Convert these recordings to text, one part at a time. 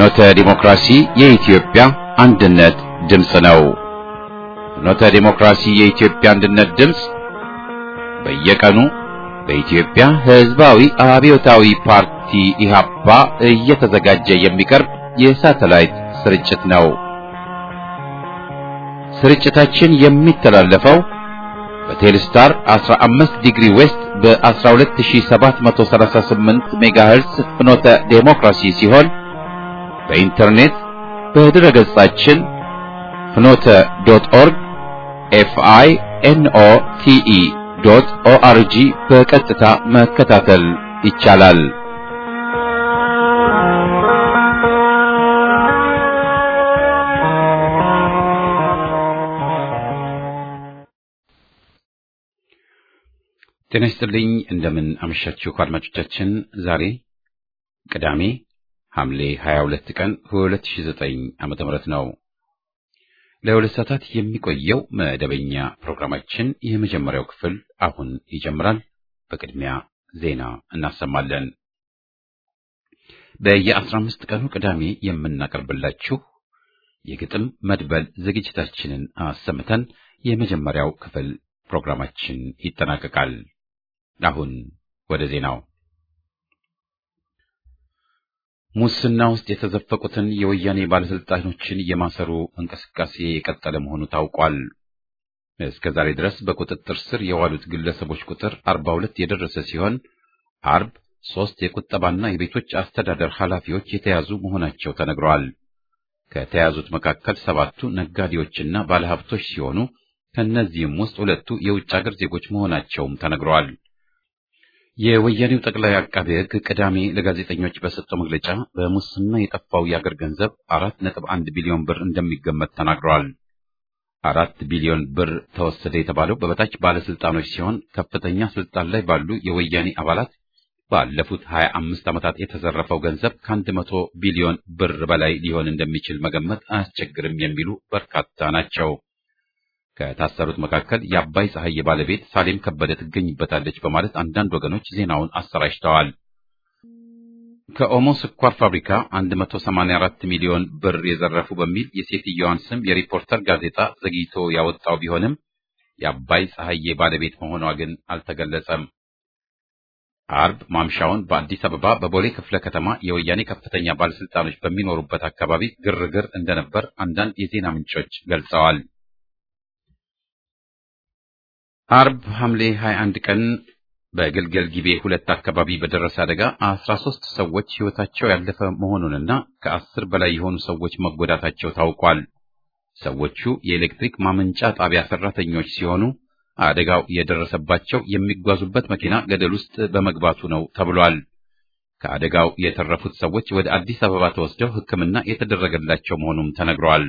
ፍኖተ ዲሞክራሲ የኢትዮጵያ አንድነት ድምፅ ነው። ፍኖተ ዲሞክራሲ የኢትዮጵያ አንድነት ድምፅ በየቀኑ በኢትዮጵያ ሕዝባዊ አብዮታዊ ፓርቲ ኢህአፓ እየተዘጋጀ የሚቀርብ የሳተላይት ስርጭት ነው። ስርጭታችን የሚተላለፈው በቴሌስታር 15 ዲግሪ ዌስት በ12738 ሜጋሄርስ ፍኖተ ዴሞክራሲ ሲሆን በኢንተርኔት በድረ ገጻችን ፍኖተ ዶት ኦርግ ኤፍአይ ኤንኦ ቲኢ ዶት ኦአርጂ በቀጥታ መከታተል ይቻላል። ጤና ይስጥልኝ። እንደምን አመሻችሁ አድማጮቻችን። ዛሬ ቅዳሜ ሐምሌ 22 ቀን 2009 ዓመተ ምህረት ነው። ለሁለት ሰዓታት የሚቆየው መደበኛ ፕሮግራማችን የመጀመሪያው ክፍል አሁን ይጀምራል። በቅድሚያ ዜና እናሰማለን። በየ15 ቀኑ ቅዳሜ የምናቀርብላችሁ የግጥም መድበል ዝግጅታችንን አሰምተን የመጀመሪያው ክፍል ፕሮግራማችን ይጠናቀቃል። አሁን ወደ ዜናው። ሙስና ውስጥ የተዘፈቁትን የወያኔ ባለስልጣኖችን የማሰሩ እንቅስቃሴ የቀጠለ መሆኑ ታውቋል። እስከ ዛሬ ድረስ በቁጥጥር ስር የዋሉት ግለሰቦች ቁጥር 42 የደረሰ ሲሆን አርብ ሶስት የቁጠባና የቤቶች አስተዳደር ኃላፊዎች የተያዙ መሆናቸው ተነግረዋል። ከተያዙት መካከል ሰባቱ ነጋዴዎችና ባለሀብቶች ሲሆኑ ከእነዚህም ውስጥ ሁለቱ የውጭ ሀገር ዜጎች መሆናቸውም ተነግረዋል። የወያኔው ጠቅላይ አቃቤ ሕግ ቅዳሜ ለጋዜጠኞች በሰጠው መግለጫ በሙስና የጠፋው የአገር ገንዘብ አራት ነጥብ አንድ ቢሊዮን ብር እንደሚገመት ተናግረዋል። አራት ቢሊዮን ብር ተወሰደ የተባለው በበታች ባለስልጣኖች ሲሆን ከፍተኛ ስልጣን ላይ ባሉ የወያኔ አባላት ባለፉት ሀያ አምስት ዓመታት የተዘረፈው ገንዘብ ከአንድ መቶ ቢሊዮን ብር በላይ ሊሆን እንደሚችል መገመት አያስቸግርም የሚሉ በርካታ ናቸው። ከታሰሩት መካከል የአባይ ፀሐይ ባለቤት ሳሌም ከበደ ትገኝበታለች በማለት አንዳንድ ወገኖች ዜናውን አሰራጭተዋል። ከኦሞ ስኳር ፋብሪካ 184 ሚሊዮን ብር የዘረፉ በሚል የሴትየዋን ስም የሪፖርተር ጋዜጣ ዘግይቶ ያወጣው ቢሆንም የአባይ ፀሐዬ ባለቤት መሆኗ ግን አልተገለጸም። አርብ ማምሻውን በአዲስ አበባ በቦሌ ክፍለ ከተማ የወያኔ ከፍተኛ ባለስልጣኖች በሚኖሩበት አካባቢ ግርግር እንደነበር አንዳንድ የዜና ምንጮች ገልጸዋል። አርብ ሐምሌ 21 ቀን በግልገል ጊቤ ሁለት አካባቢ በደረሰ አደጋ 13 ሰዎች ሕይወታቸው ያለፈ መሆኑንና ከአስር በላይ የሆኑ ሰዎች መጎዳታቸው ታውቋል። ሰዎቹ የኤሌክትሪክ ማመንጫ ጣቢያ ሰራተኞች ሲሆኑ አደጋው የደረሰባቸው የሚጓዙበት መኪና ገደል ውስጥ በመግባቱ ነው ተብሏል። ከአደጋው የተረፉት ሰዎች ወደ አዲስ አበባ ተወስደው ሕክምና የተደረገላቸው መሆኑም ተነግሯል።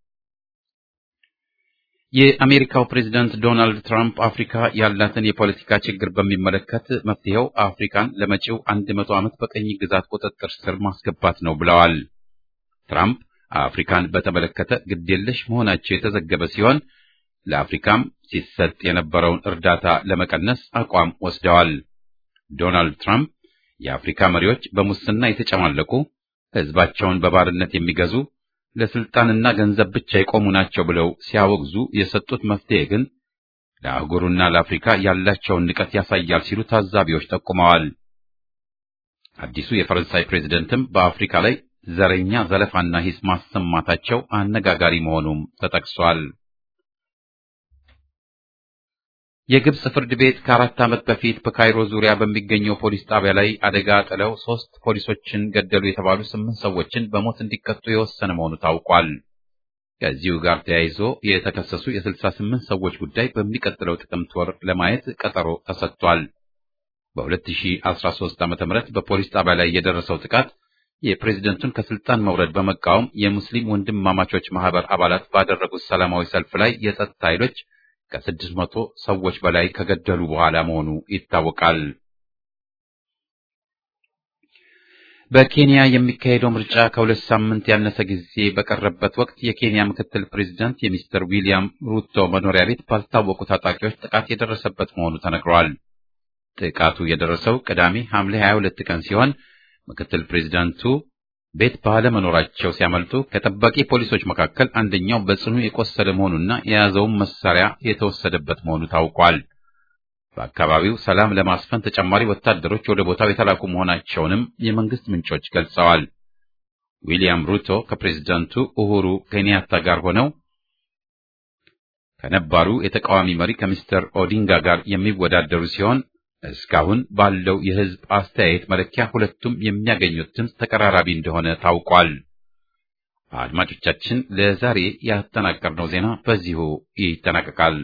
የአሜሪካው ፕሬዝዳንት ዶናልድ ትራምፕ አፍሪካ ያላትን የፖለቲካ ችግር በሚመለከት መፍትሄው አፍሪካን ለመጪው አንድ መቶ ዓመት በቀኝ ግዛት ቁጥጥር ስር ማስገባት ነው ብለዋል። ትራምፕ አፍሪካን በተመለከተ ግዴለሽ መሆናቸው የተዘገበ ሲሆን ለአፍሪካም ሲሰጥ የነበረውን እርዳታ ለመቀነስ አቋም ወስደዋል። ዶናልድ ትራምፕ የአፍሪካ መሪዎች በሙስና የተጨማለቁ፣ ሕዝባቸውን በባርነት የሚገዙ ለስልጣንና ገንዘብ ብቻ የቆሙ ናቸው ብለው ሲያወግዙ የሰጡት መፍትሄ ግን ለአህጉሩና ለአፍሪካ ያላቸውን ንቀት ያሳያል ሲሉ ታዛቢዎች ጠቁመዋል። አዲሱ የፈረንሳይ ፕሬዝደንትም በአፍሪካ ላይ ዘረኛ ዘለፋና ሂስ ማሰማታቸው አነጋጋሪ መሆኑም ተጠቅሷል። የግብጽ ፍርድ ቤት ከአራት ዓመት በፊት በካይሮ ዙሪያ በሚገኘው ፖሊስ ጣቢያ ላይ አደጋ ጥለው ሶስት ፖሊሶችን ገደሉ የተባሉ ስምንት ሰዎችን በሞት እንዲቀጡ የወሰነ መሆኑ ታውቋል። ከዚሁ ጋር ተያይዞ የተከሰሱ የስልሳ ስምንት ሰዎች ጉዳይ በሚቀጥለው ጥቅምት ወር ለማየት ቀጠሮ ተሰጥቷል። በ2013 ዓ.ም በፖሊስ ጣቢያ ላይ የደረሰው ጥቃት የፕሬዝደንቱን ከስልጣን መውረድ በመቃወም የሙስሊም ወንድማማቾች ማህበር አባላት ባደረጉት ሰላማዊ ሰልፍ ላይ የጸጥታ ኃይሎች ከስድስት መቶ ሰዎች በላይ ከገደሉ በኋላ መሆኑ ይታወቃል። በኬንያ የሚካሄደው ምርጫ ከሁለት ሳምንት ያነሰ ጊዜ በቀረበት ወቅት የኬንያ ምክትል ፕሬዚዳንት የሚስተር ዊሊያም ሩቶ መኖሪያ ቤት ባልታወቁ ታጣቂዎች ጥቃት የደረሰበት መሆኑ ተነግሯል። ጥቃቱ የደረሰው ቅዳሜ ሐምሌ 22 ቀን ሲሆን ምክትል ፕሬዚዳንቱ ቤት ባለመኖራቸው ሲያመልጡ ከጠባቂ ፖሊሶች መካከል አንደኛው በጽኑ የቆሰለ መሆኑና የያዘውን መሳሪያ የተወሰደበት መሆኑ ታውቋል። በአካባቢው ሰላም ለማስፈን ተጨማሪ ወታደሮች ወደ ቦታው የተላኩ መሆናቸውንም የመንግስት ምንጮች ገልጸዋል። ዊሊያም ሩቶ ከፕሬዝዳንቱ ኡሁሩ ኬንያታ ጋር ሆነው ከነባሩ የተቃዋሚ መሪ ከሚስተር ኦዲንጋ ጋር የሚወዳደሩ ሲሆን እስካሁን ባለው የህዝብ አስተያየት መለኪያ ሁለቱም የሚያገኙት ድምፅ ተቀራራቢ እንደሆነ ታውቋል። አድማጮቻችን፣ ለዛሬ ያጠናቀርነው ዜና በዚሁ ይጠናቀቃል።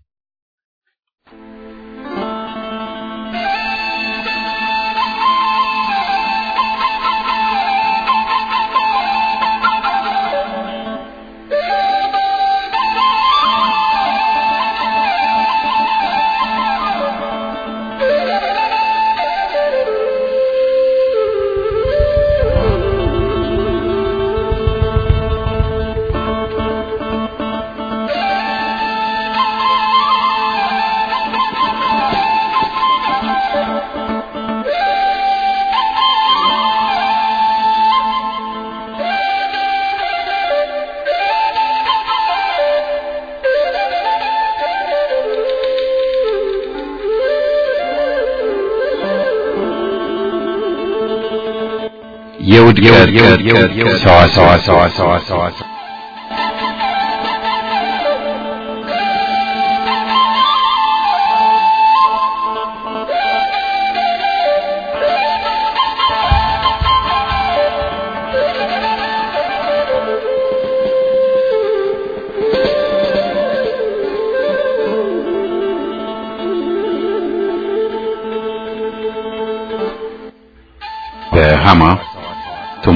የውድቀት ሰዋሰዋ በሃማ ቱማ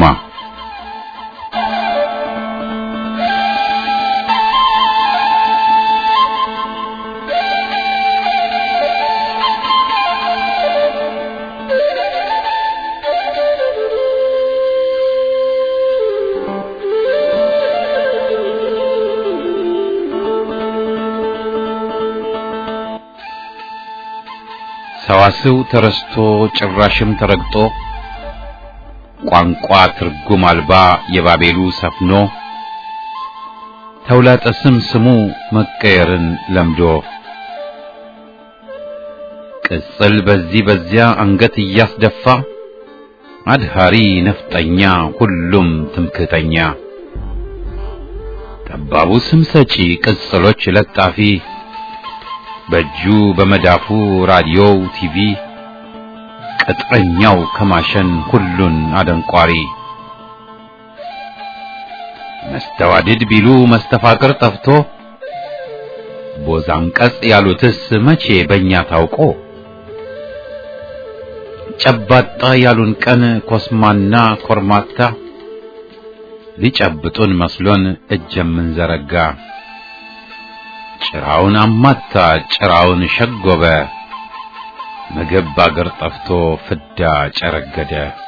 ሰዋስው ተረስቶ ጭራሽም ተረግጦ ቋንቋ ትርጉም አልባ የባቤሉ ሰፍኖ ተውላጠ ስም ስሙ መቀየርን ለምዶ ቅጽል በዚህ በዚያ አንገት እያስደፋ አድሃሪ ነፍጠኛ ሁሉም ትምክህተኛ ጠባቡ ስም ሰጪ ቅጽሎች ለጣፊ በእጁ በመዳፉ ራዲዮው ቲቪ ቅጥረኛው ከማሸን ሁሉን አደንቋሪ መስተዋድድ ቢሉ መስተፋቅር ጠፍቶ ቦዛም ቀጽ ያሉትስ መቼ በእኛ ታውቆ ጨባጣ ያሉን ቀን ኮስማና ኮርማታ ሊጨብጡን መስሎን እጅ የምንዘረጋ ጭራውን አማታ ጭራውን ሸጎበ ምግብ ባገር ጠፍቶ ፍዳ ጨረገደ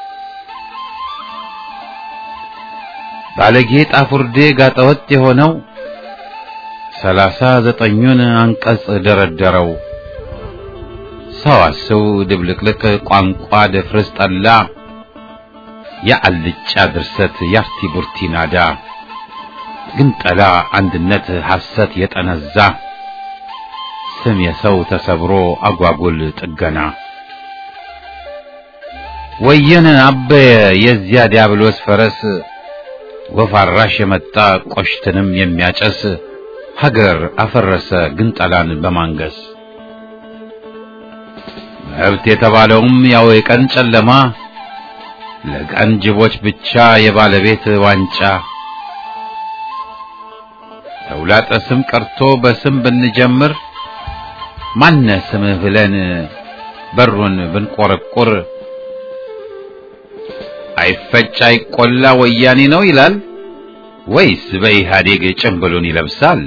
ባለጌ ጣፉርዴ ጋጠወጥ የሆነው ሰላሳ ዘጠኙን አንቀጽ ደረደረው ሰዋስው ድብልቅልቅ ቋንቋ ድፍርስ ጠላ የአልጫ ድርሰት ያርቲ ቡርቲ ናዳ ግንጠላ አንድነት ሐሰት የጠነዛ ስም የሰው ተሰብሮ አጓጉል ጥገና ወየነ አበየ የዚያ ዲያብሎስ ፈረስ ወፍ አራሽ የመጣ ቆሽትንም የሚያጨስ ሀገር አፈረሰ ግንጠላን በማንገስ መብት የተባለውም ያው የቀን ጨለማ ለቀን ጅቦች ብቻ የባለቤት ዋንጫ ተውላጠ ስም ቀርቶ በስም ብንጀምር ማነ ስምህ ብለን በሩን ብንቆረቁር አይፈጭ አይቆላ ወያኔ ነው ይላል ወይስ በኢህአዴግ ጭምብሉን ይለብሳል?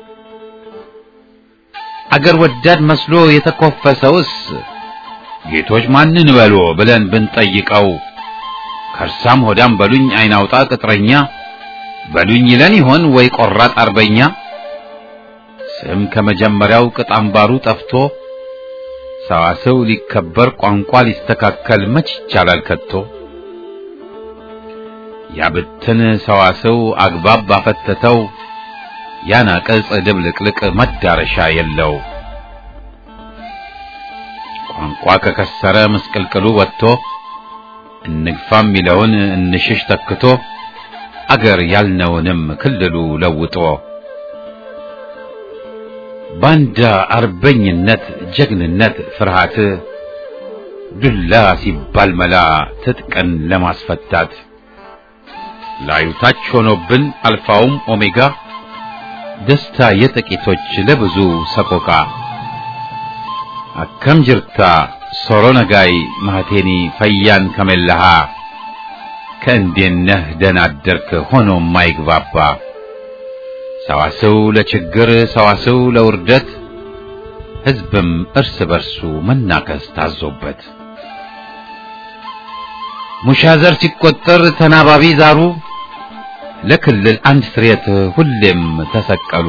አገር ወዳድ መስሎ የተኮፈሰውስ ጌቶች ማንን በሎ ብለን ብንጠይቀው ከርሳም ሆዳም በሉኝ አይናውጣ ቅጥረኛ በሉኝ ይለን ይሆን ወይ ቆራጥ አርበኛ? ስም ከመጀመሪያው ቅጥ አምባሩ ጠፍቶ ሰዋሰው ሊከበር ቋንቋ ሊስተካከል መች ይቻላል ከቶ? ያብትን ሰዋስው አግባብ ባፈተተው ያናቅጽ ድብልቅልቅ መዳረሻ የለው። ቋንቋ ከከሰረ ምስቅልቅሉ ወጥቶ እንግፋ የሚለውን እንሽሽ ተክቶ አገር ያልነውንም ክልሉ ለውጦ ባንዳ አርበኝነት ጀግንነት ፍርሃት ዱላ ሲባል መላ ትጥቅን ለማስፈታት ላዩ ታች ሆኖብን አልፋውም ኦሜጋ ደስታ የጥቂቶች ለብዙ ሰቆቃ አከም ጅርታ ሶሮ ነጋይ ማህቴኒ ፈያን ከመላሃ ከእንዴነህ ደናደርክ ሆኖ ማይግባባ ሰዋስው ለችግር ሰዋስው ለውርደት ሕዝብም እርስ በርሱ መናከስ ታዞበት ሙሻዘር ሲቆጠር ተናባቢ ዛሩ ለክልል አንድ ስሬት ሁሌም ተሰቀሉ።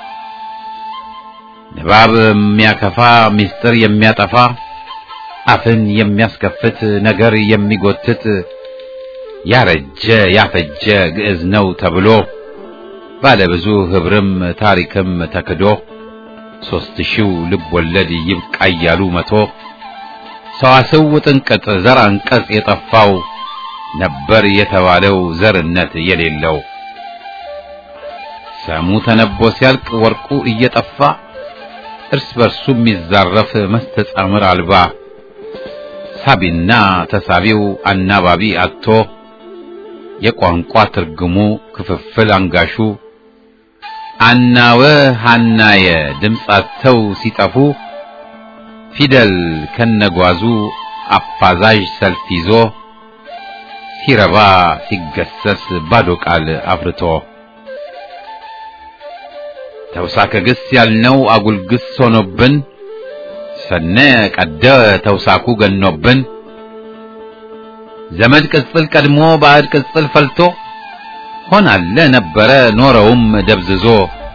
ንባብ የሚያከፋ ምስጢር የሚያጠፋ አፍን የሚያስከፍት ነገር የሚጎትት ያረጀ ያፈጀ ግዕዝ ነው ተብሎ ባለብዙ ህብርም ታሪክም ተክዶ ሦስት ሺው ልብ ወለድ ይብቃ እያሉ መቶ ሰዋስው ጥንቅጥ ዘር አንቀጽ የጠፋው ነበር የተባለው ዘርነት የሌለው ሰሙ ተነቦ ሲያልቅ ወርቁ እየጠፋ እርስ በርሱ የሚዛረፍ መስተጻምር አልባ ሳቢና ተሳቢው አናባቢ አጥቶ የቋንቋ ትርጉሙ ክፍፍል አንጋሹ አናወ ሃናየ ድምጻቸው ሲጠፉ ፊደል ከነጓዙ አፋዛዥ ሰልፍ ይዞ ሲረባ ሲገሰስ ባዶ ቃል አፍርቶ ተውሳከ ግስ ያልነው አጉል ግስ ሆኖብን ሰነ ቀደ ተውሳኩ ገኖብን ዘመድ ቅጽል ቀድሞ ባዕድ ቅጽል ፈልቶ ሆናለ ነበረ ኖረውም ደብዝዞ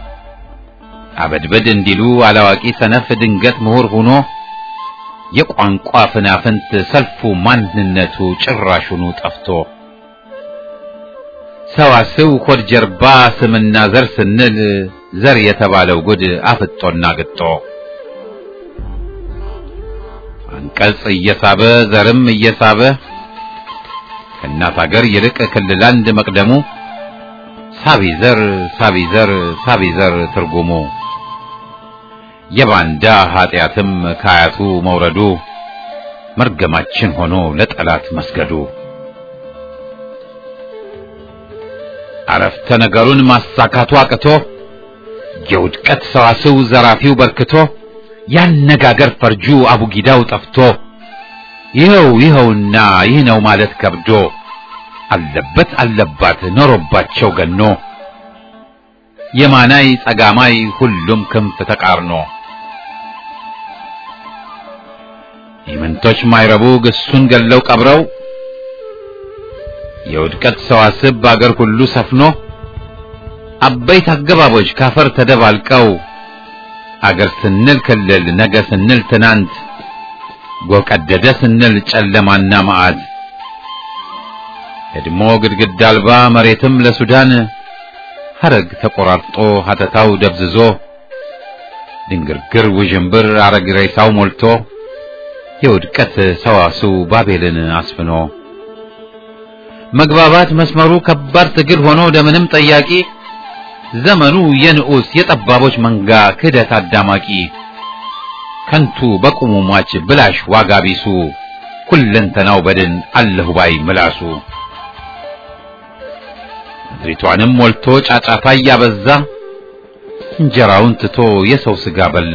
አበድበድ እንዲሉ አላዋቂ ሰነፍ ድንገት ምሁር ሆኖ የቋንቋ ፍናፍንት ሰልፉ ማንነቱ ጭራሹኑ ጠፍቶ ሰዋስው ሆድ ጀርባ ስምና ዘር ስንል ዘር የተባለው ጉድ አፍጦና ግጦ አንቀጽ እየሳበ ዘርም እየሳበ ከእናት አገር ይልቅ ክልል አንድ መቅደሙ ሳቢ ዘር ሳቢ ዘር ሳቢ ዘር ትርጉሙ የባንዳ ኃጢአትም ከአያቱ መውረዱ መርገማችን ሆኖ ለጠላት መስገዱ አረፍተ ነገሩን ማሳካቱ አቅቶ የውድቀት ሰዋስው ዘራፊው በርክቶ ያነጋገር ፈርጁ አቡጊዳው ጠፍቶ ይኸው ይኸውና ይህ ነው ማለት ከብዶ አለበት አለባት ኖሮባቸው ገኖ የማናይ ጸጋማይ ሁሉም ክንፍ ተቃርኖ ኢምንቶች ማይረቡ ግሱን ገለው ቀብረው የውድቀት ሰዋስብ በአገር ሁሉ ሰፍኖ አበይት አገባቦች ካፈር ተደባልቀው አገር ስንል ክልል ነገ ስንል ትናንት ጎቀደደ ስንል ጨለማና መዓት እድሞ ግድግዳ አልባ መሬትም ለሱዳን ሐረግ ተቆራርጦ ሀተታው ደብዝዞ ድንግርግር ውዥንብር አረግ ሬሳው ሞልቶ የውድቀት ሰዋስው ባቤልን አስፍኖ መግባባት መስመሩ ከባድ ትግል ሆኖ ደምንም ጠያቂ ዘመኑ የንዑስ የጠባቦች መንጋ ክህደት አዳማቂ ከንቱ በቁሙ ሟች ብላሽ ዋጋ ቢሱ ሁለንተናው በድን አለሁ ባይ ምላሱ ምድሪቷንም ሞልቶ ጫጫታ እያበዛ እንጀራውን ትቶ የሰው ስጋ በላ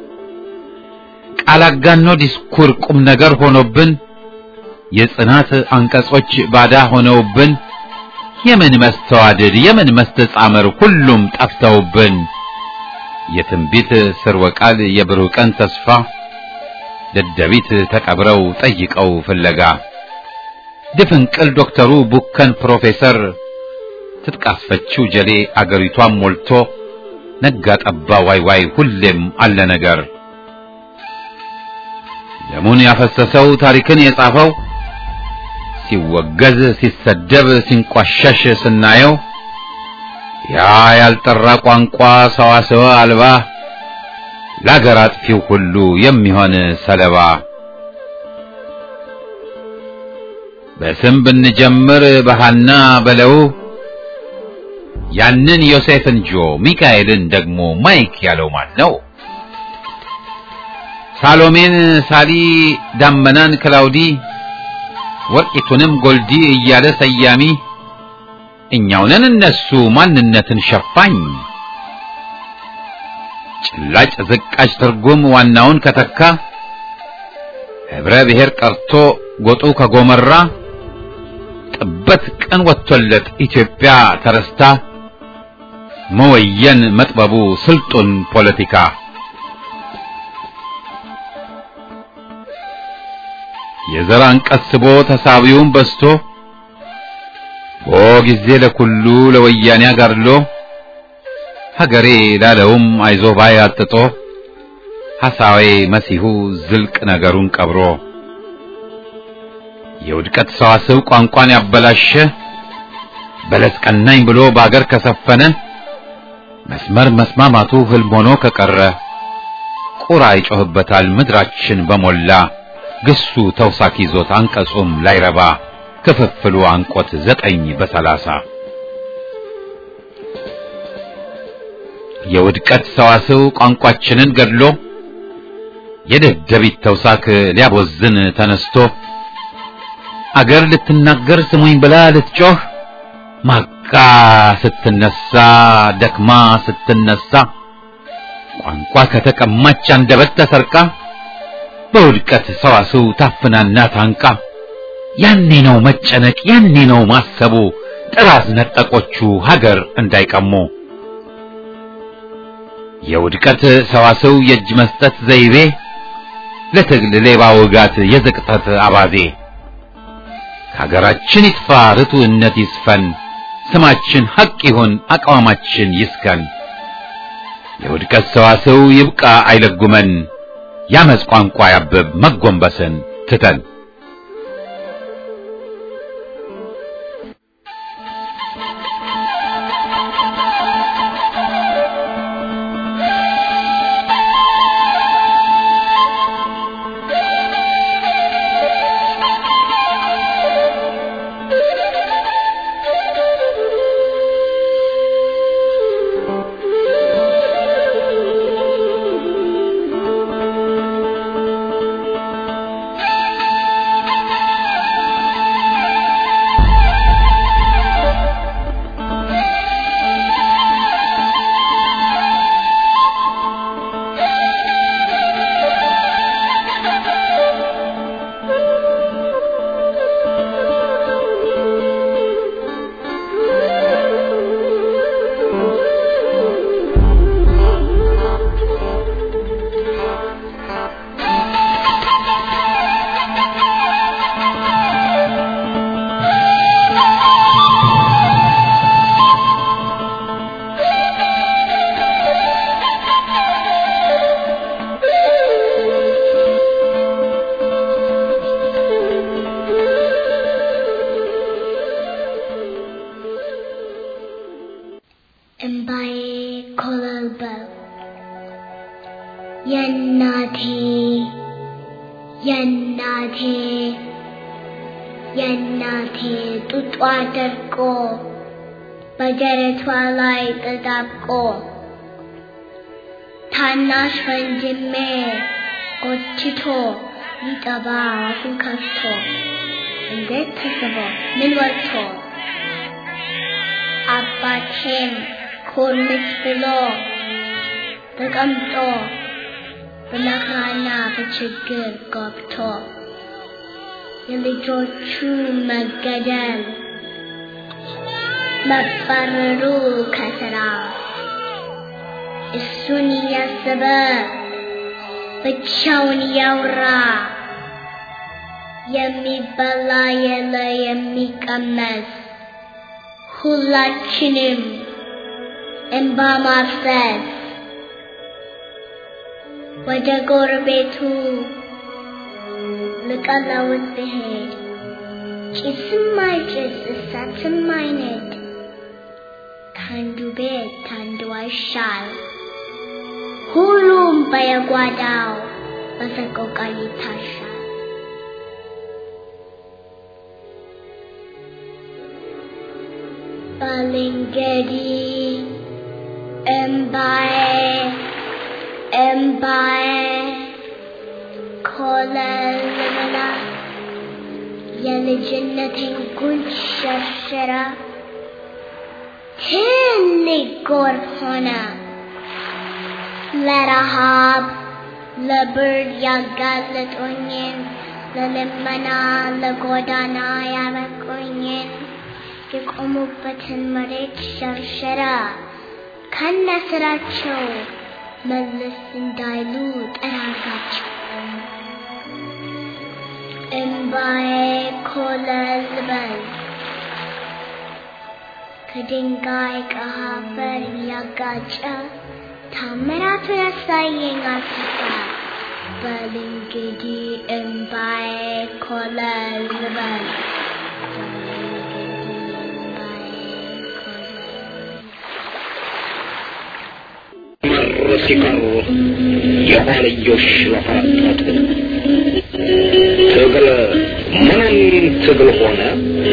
ቃል አጋኖ ዲስኩር ቁም ነገር ሆኖብን የጽናት አንቀጾች ባዳ ሆነውብን የምን መስተዋድድ የምን መስተጻምር ሁሉም ጠፍተውብን የትንቢት ስርወ ቃል የብሩህ ቀን ተስፋ ደደቢት ተቀብረው ጠይቀው ፍለጋ ድፍንቅል ዶክተሩ ቡከን ፕሮፌሰር ትጥቃስፈችው ጀሌ አገሪቷን ሞልቶ ነጋ ጠባ ዋይ ዋይ ሁሌም አለ ነገር ደሙን ያፈሰሰው ታሪክን የጻፈው ሲወገዝ ሲሰደብ ሲንቋሸሽ ስናየው ያ ያልጠራ ቋንቋ ሰዋሰወ አልባ ለአገር አጥፊው ሁሉ የሚሆን ሰለባ በስም ብንጀምር በሃና በለው ያንን ዮሴፍን ጆ ሚካኤልን ደግሞ ማይክ ያለው ማን ነው? ሳሎሜን ሳሊ ዳመናን ክላውዲ ወርቂቱንም ጎልዲ እያለ ሰያሚ እኛውነን እነሱ ማንነትን ሸፋኝ ጭላጭ ዝቃጭ ትርጉም ዋናውን ከተካ ህብረ ብሔር ቀርቶ ጎጡ ከጎመራ ጥበት ቀን ወጥቶለት ኢትዮጵያ ተረስታ መወየን መጥበቡ ስልጡን ፖለቲካ የዘር አንቀጽ ስቦ ተሳቢውን በስቶ ቦ ጊዜ ለኩሉ ለወያኔ አጋድሎ ሀገሬ ላለውም አይዞ ባይ አጥጦ ሐሳዌ መሲሁ ዝልቅ ነገሩን ቀብሮ የውድቀት ሰዋስው ቋንቋን ያበላሸ በለስ ቀናኝ ብሎ በአገር ከሰፈነ መስመር መስማማቱ ህልም ሆኖ ከቀረ ቁራ ይጮህበታል ምድራችን በሞላ ግሱ ተውሳክ ይዞት አንቀጹም ላይረባ ክፍፍሉ አንቆት ዘጠኝ በሰላሳ የውድቀት ሰዋስው ቋንቋችንን ገድሎ የደደቢት ተውሳክ ሊያቦዝን ተነስቶ አገር ልትናገር ስሙኝ ብላ ልትጮህ ማቃ ስትነሳ ደክማ ስትነሳ ቋንቋ ከተቀማች አንደበት ተሰርቃ በውድቀት ሰዋስው ታፍናና ታንቃ ያኔ ነው መጨነቅ ያኔ ነው ማሰቡ ጥራዝ ነጠቆቹ ሀገር እንዳይቀሙ የውድቀት ሰዋስው የእጅ መስጠት ዘይቤ ለትግል ሌባ ውጋት የዝቅጠት አባዜ ከሀገራችን ይጥፋ ርቱዕነት ይስፈን ስማችን ሐቅ ይሁን አቋማችን ይስከን የውድቀት ሰዋስው ይብቃ አይለጉመን ያመጽ ቋንቋ ያብብ መጎንበስን ትተን እምባዬ ኮበለበለ የእናቴ የእናቴ የእናቴ ጡጧ ደርቆ በደረቷ ላይ ተጣብቆ ታናሽ ወንድሜ ጎትቶ ሊጠባ አፉን ከፍቶ እንዴት ተስቦ ምን ወጥቶ አባቴም ኮርምስ ብሎ ተቀምጦ በመከራና በችግር ገብቶ የልጆቹ መገደል መባረሩ ከስራ እሱን እያሰበ ብቻውን እያወራ የሚበላ የለ የሚቀመስ ሁላችንም እንባ ማፍሰስ ወደ ጎረቤቱ ልቀለውት ብሄድ ጭስም አይጭስ እሳትም አይነድ ከአንዱ ቤት አንዱ አይሻል ሁሉም በየጓዳው በሰቆቃ ይታሻል። ባልንጀሪ እምባዬ እምባዬ ኮለል ብላ የልጅነቴን ጉንጭ ሸርሽራ ትልቅ ጎርፍ ሆነ ለረሃብ ለብርድ ያጋለጦኝን ለልመና ለጎዳና ያበቁኝን የቆሙበትን መሬት ሸርሸራ ከነ ስራቸው መለስ እንዳይሉ ጠራጋቸው። እምባዬ ኮለል በል ከድንጋይ ከአፈር እያጋጨ ታምራቱ ያሳየኝ አስፋ በል እንግዲህ እምባዬ ኮለል በል መር ሲቀሩ የኋልዮሽ ለፈረጠጡ ትግል ምንም ትግል ሆነ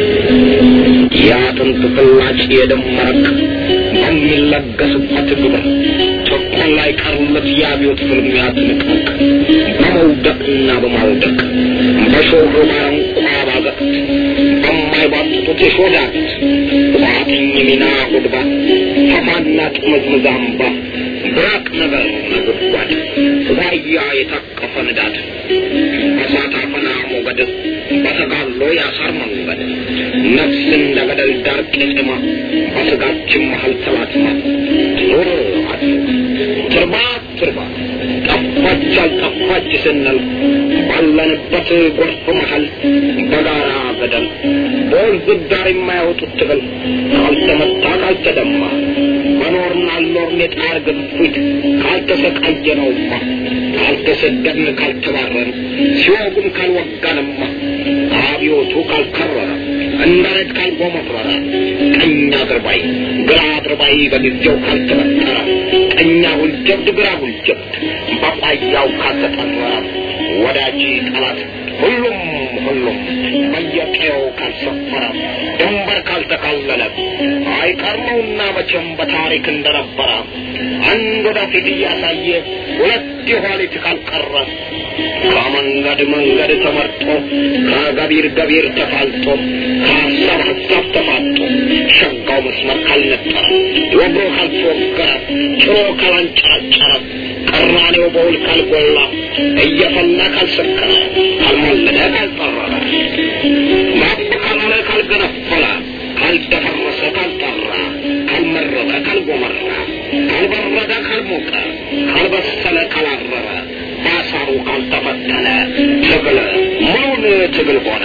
የአጥንት ፍላጭ የደም መረቅ በሚለገስበት ግብር ጭቆን ላይ ቀርለት የአብዮት ፍልሚያ ትንቅንቅ በመውደቅና በማውደቅ በሾሮ ባረንቋ ባገት በማይባጥጡት የሾዳት ቋጥኝ ሚና ጉድባ ፈፋና ጥምዝምዝ አምባ ብራቅ ነገር ነጎድጓድ ዋያ የታቀፈ ንዳድ በሳት አፈና ሞገድ በተጋሎ ያሳር መንገድ ነፍስ እንደ ገደል ዳር ቄጤማ በስጋችን መሀል ተላትማ ዞር አድሮ ትርባ ትርባ ጠፋች አልጠፋች ስንል ባለንበት ጎርፍ መሀል በጋራ ገደል በወንዝ ዳር የማያወጡት ትግል ካልተመታ ካልተደማ በኖርን አልኖርን የጣር ግፊት ካልተሰቃየነውማ ካልተሰደድን ካልተባረን ሲወጉን ካልወጋንማ አብዮቱ ካልከረረ እንዳረድ ካልጎመረረ ቀኝ አድርባይ ግራ አድርባይ በጊዜው ካልተበጠረ ቀኛ ሁልጀብድ ግራ ሁልጀብድ በቋያው ካልተጠረረ ወዳጅ ጠላት ሁሉም ሁሉም በየቀየው ካልሰፈረ ድንበር ካልተካለለ አይቀርመውና መቼም በታሪክ እንደነበረ አንድ ወደፊት እያሳየ ሁለት የኋሊት ካልቀረ ከመንገድ መንገድ ተመርጦ ከገቢር ገቢር ተፋልጦ ከሀሳብ ሀሳብ ተፋጦ ሸጋው መስመር ካልነጠረ ወግሮ ካልተወገረ ጭሮ ካላንጨረጨረ ቀራኔው በውል ካልጎላ እየፈላ ካልሰከረ ካልሞለደ ካልጠረረ ማብ ካላለ ካልገነፈለ ካልደፈረሰ ካልጠራ ካልመረረ ካልጎመራ ካልበረደ ካልሞቀ ካልበሰለ ካላረረ ባሳሩ ካልተፈተነ ትግል ምኑን ትግል ሆነ?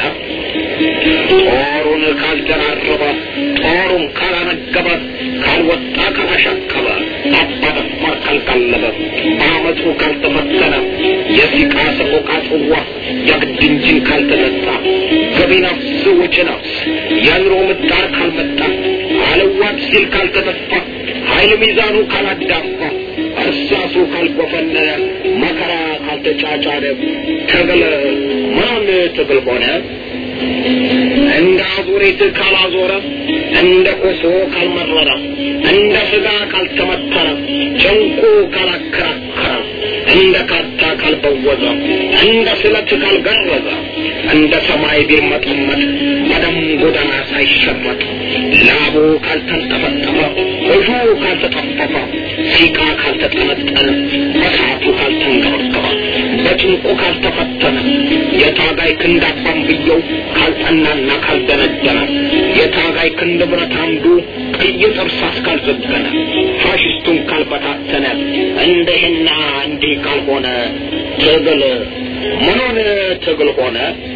ጦሩን ካልደራረበ ጦሩን ካላነገበ ካልወጣ ካላሻቀበ አባደፋር ካልቀለበ በአመፁ ካልተፈተነ የሲቃ ሰቆቃ ጽዋ የግድ እንጂን ካልተጠጣ ገቢ ነፍስ ውጭ ነፍስ የኑሮ ምጣር ካልመጣ አለዋት ሲል ካልተተፋ ኃይል ሚዛኑ ካላዳፋ እርሳሱ ካልጎፈነነ መከራ ካልተጫጫነ ትግል ምኑን ትግል ሆነ? እንደ አዙሪት ካላዞረ እንደ ኮሶ ካልመረረ እንደ ስጋ ካልተመተረ ጭንቁ ካላከራከረ እንደ ካታ ካልበወዘ እንደ ስለት ካልገረዘ እንደ ሰማይ ቢርመጠመጥ በደም ጎዳና ሳይሸመጥ ላቡ ካልተንጠፈጠፈ እጁ ካልተጠፈፈ ሲቃ ካልተጠነጠነ በሰዓቱ ካልተንገበገበ በጭንቁ ካልተፈተነ የታጋይ ክንድ አባንብየው ካልጠናና ካልደነደነ የታጋይ ክንድ ብረት አምዱ ቀይ ጥርሳስ ካልዘገነ ፋሽስቱን ካልበታተነ እንደህና እንዲህ ካልሆነ ትግል ምኑን ትግል ሆነ?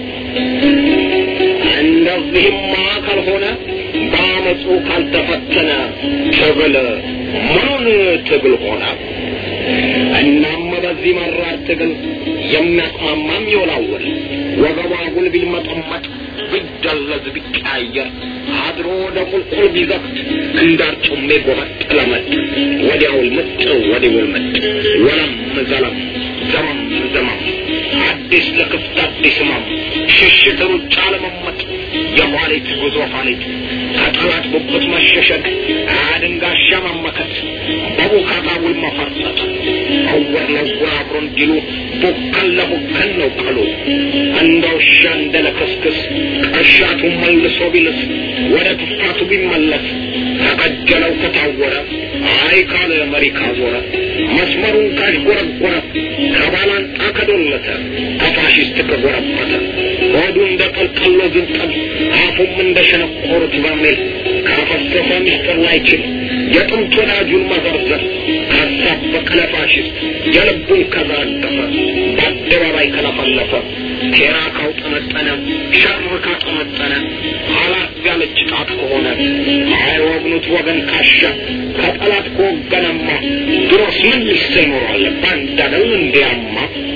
እንደዚህማ ካልሆነ በአመፁ ካልተፈተነ ትግል ምኑን ትግል ሆነ? እናም በዚህ በዚህ መራር ትግል የሚያስማማም ይወላወል ወገቧ ጉል ቢልመጠመጥ ቢደለዝ ቢቀያየር አድሮ ወደ ቁልቁል ቢዘቅት እንዳርጩሜ ጎበጥ ለመጥ ወዲያውል ምጥ ወዲውል ምጥ ወለም ዘለም ዘመም ዘመም አዲስ ለክፍት አዲስ ህመም ሽሽት ሩጫ ለመመጥ የኋሊት ጉዞ ኋሊት ከጠላት ጉብት መሸሸግ አድንጋሻ መመከት በቡካታ ውል መፈርጠጥ እውር ለውር አብሮ እንዲሉ ቡከን ለቡከን ነው ቀሉ እንደ ውሻ እንደ ለክስክስ ቀሻቱ መልሶ ቢልስ ወደ ትፋቱ ቢመለስ ተቀጀለው ከታወረ አይ ካለ መሪ ካዞረ መስመሩን ካሽጎረጎረ ከባላንጣ ከዶለተ ከፋሽስት ከጎረበተ ሆዱ እንደ ቀልቀሎ ዝንጠል አፉም እንደ ሸነቆሩት በርሜል ካፈሰሰ ሚስጥር ላይችል የጥንት ወዳጁን መዘርዘር ካሳበቀ ለፋሽስት የልቡን ከዛደፈ በአደባባይ ከለፈለፈ ሴራ ካውጠነጠነ ሸር ካጠመጠነ አላት ያለች ጣት ከሆነ አይወግኑት ወገን ካሻ ከጠላት ከወገነማ ድሮስ ምን ሊሰ ይኖራል ባንድ አደል እንዲያማ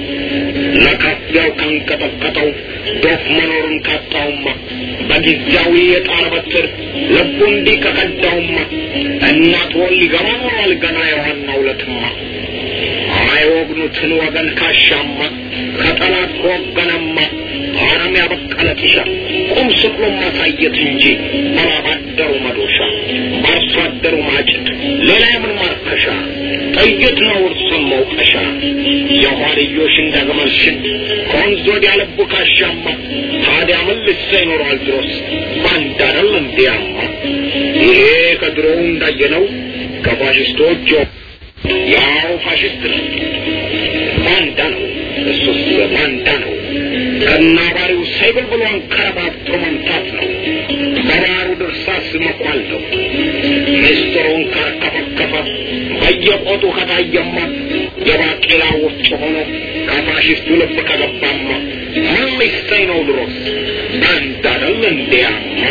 ለካፊያው ካንቀጠቀጠው ዶፍ መኖሩን ካጣውማ በጊዜያዊ የጣር በትር ልቡ እንዲህ ከቀዳውማ እናት ወል ሊገባ ኖሯል ገና የዋናው ዕለትማ አይወግኑትን ወገን ካሻማ ከጠላት ከወገነማ አረም ያበቀለ ጢሻ ቁም ስቅሎ ማሳየት እንጂ በላባደሩ መዶሻ በአርሶ አደሩ ማጭድ ሌላ የምን ማርከሻ ጥይት ነው እርሱን መውቀሻ የኋልዮሽ እንደ ግመል ሽድ ከወንዝ ወዲያ ልቡ ካሻማ ታዲያ ምን ልሰ ይኖረዋል ድሮስ ባንድ አደል እንዲያማ ይሄ ከድሮው እንዳየነው ከፋሽስቶች ያው ፋሽስት ነው ባንዳ ነው እሱስ ባንዳ ነው ከናባሪው ሰይብል ብሎ አንከረባብቶ መምታት ነው በባሩ ድርሳስ መኳል ነው ምስጢሩን ካርከፈከፈ በየቆጡ ከታየማ የባቄላ ወፍጮ ሆኖ ከፋሽስቱ ልብ ከገባማ ምን ሊሰኝ ነው ድሮስ ባንዳ አይደል እንዲያማ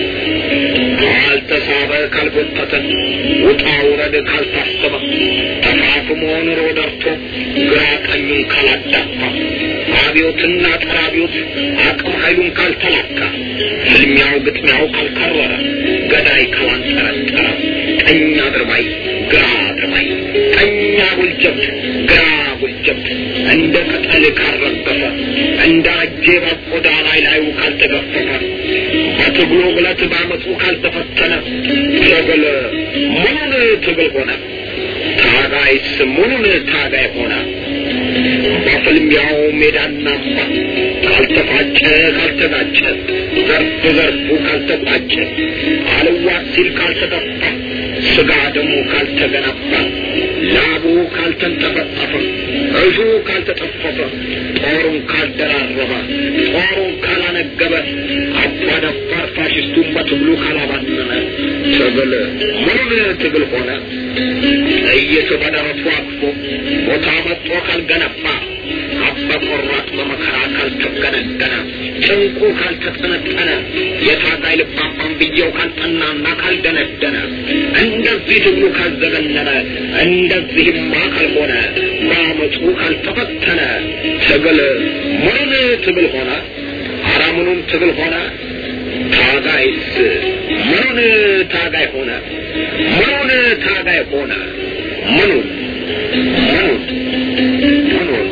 ካልተሳበ ካልጎተተ ውጣ ውረድ ካልታሰበ ተፋፍሞ ኑሮ ደርቶ ግራ ቀኙን ካላዳፋ አብዮትና ጸረ አብዮት አቅም ኃይሉን ካልተላካ ፍልሚያው ግጥሚያው ካልከረረ ገዳይ ካላንጠረጠረ ቀኝ አድርባይ ግራ አድርባይ ቀኝ አጉልጀብት ግራ አጉልጀብት እንደ ቅጠል ካልረገፈ እንደ አጄ በቆዳ ላይ ላዩ ካልተገፈፈ በትግሉ ብለት በአመፁ ካልተፈተነ ትግል ሙሉን ትግል ሆነ ታጋይስ ሙሉን ታጋይ ሆነ በፍልሚያው ሜዳና አምባ ካልተፋጨ ካልተጋጨ ዘርፍ ዘርፉ ካልተቋጨ አልዋት ሲል ካልተጠፋ ስጋ ደሙ ካልተገነባ ላቡ ካልተንጠፈጠፈ እሹ ካልተጠፈፈ ጦሩን ካልደራረበ ጦሩን ካላነገበ አባደፋር ፋሽስቱን በትግሉ ካላባነነ ትግል ሙሉን ትግል ሆነ ጥይት በደረቱ አቅፎ ቦታ መጥቶ ካልገነባ አባ ቆራጥ በመከራ ካልተገነገነ ጭንቁ ካልተጠነጠነ የታጋይ ልባባን ብየው ካልጠናና ካልደነደነ እንደዚህ ትግሉ ካልዘገነነ እንደዚህማ ካልሆነ በአመፁ ካልተፈተነ ትግል ምኑን ትግል ሆነ አራምኑም ትግል ሆነ ታጋይስ ምኑን ታጋይ ሆነ ምኑን ታጋይ ሆነ ምኑን ምኑን ምኑን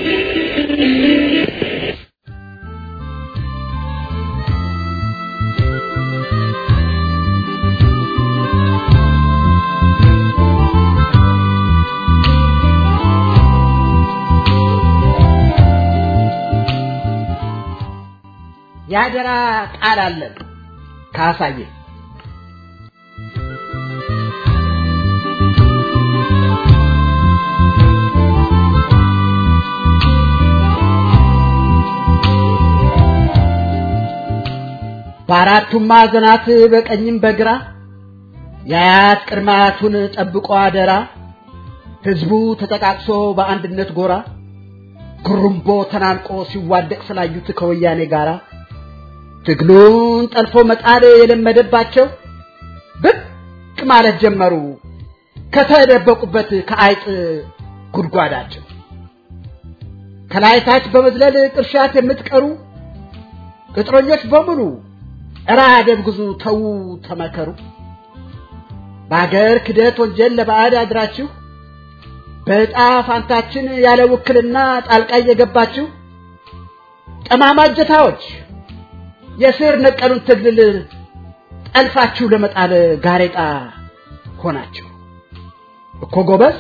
የአደራ ቃል አለን ካሳየ በአራቱም ማዕዘናት በቀኝም በግራ የአያት ቅድመ አያቱን ጠብቆ አደራ ህዝቡ ተጠቃቅሶ በአንድነት ጎራ ጉሩምቦ ተናንቆ ሲዋደቅ ስላዩት ከወያኔ ጋራ ትግሉን ጠልፎ መጣል የለመደባቸው ብቅ ማለት ጀመሩ ከተደበቁበት ከአይጥ ጉድጓዳቸው። ከላይታች በመዝለል ቅርሻት የምትቀሩ ቅጥረኞች በሙሉ እራ ደብግዙ፣ ተዉ፣ ተመከሩ። በአገር ክደት ወንጀል ለባዕድ አድራችሁ በዕጣ ፋንታችን ያለ ውክልና ጣልቃ እየገባችሁ ጠማማ እጀታዎች የስር ነቀሉን ትግል ጠልፋችሁ ለመጣል ጋሬጣ ሆናችሁ እኮ ጎበዝ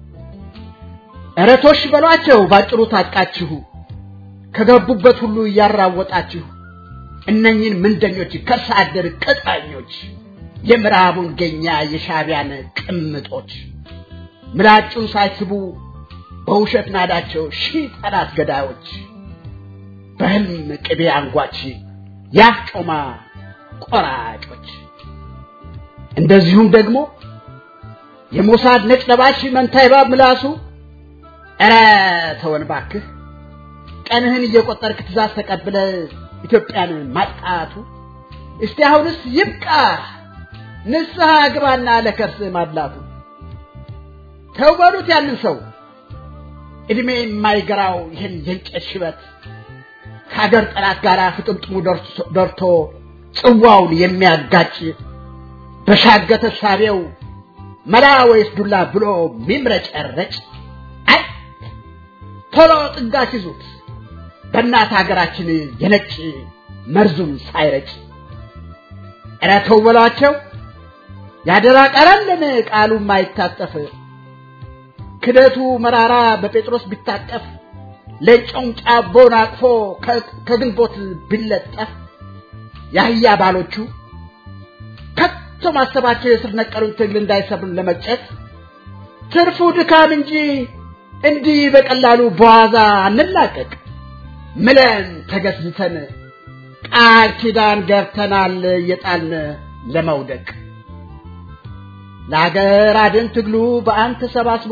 እረቶሽ በሏቸው ባጭሩ ታጥቃችሁ ከገቡበት ሁሉ እያራወጣችሁ እነኝን ምንደኞች ከርሰ አደር ቅጣኞች የምዕራቡን ገኛ የሻቢያን ቅምጦች ምላጩን ሳይስቡ በውሸት ናዳቸው ሺህ ጠላት ገዳዮች በህልም ቅቤ አንጓች ያፍ ጮማ ቆራጮች እንደዚሁም ደግሞ የሞሳድ ነጭ ለባሽ መንታ እባብ ምላሱ ኧረ ተወን ባክህ ቀንህን እየቆጠርክ ትእዛዝ ተቀብለ ኢትዮጵያን ማጥቃቱ እስቲ አሁንስ ይብቃ ንስሐ ግባና ለከርስ ማድላቱ ተው በሉት ያንን ሰው እድሜ የማይገራው ይህን የእንጨት ሽበት ከሀገር ጠላት ጋር ፍጥምጥሙ ደርቶ ጽዋውን የሚያጋጭ በሻገተ ሳቢው መላ ወይስ ዱላ ብሎ ሚምረጨረጭ አይ ቶሎ ጥጋች ይዙት በእናት ሀገራችን የነጭ መርዙን ሳይረጭ ኧረ ተው በሏቸው ያደራ ቀረልን ቃሉ ማይታጠፍ ክደቱ መራራ በጴጥሮስ ቢታጠፍ ለጨውም ጫቦን አቅፎ ከግንቦት ቢለጠፍ የአህያ ባሎቹ ከቶ ማሰባቸው የስር ነቀሉን ትግል እንዳይሰብር ለመጨት ትርፉ ድካም እንጂ እንዲህ በቀላሉ በዋዛ አንላቀቅ ምለን ተገዝተን ቃል ኪዳን ገብተናል የጣልን ለመውደቅ ለአገር አድን ትግሉ በአንድ ተሰባስቦ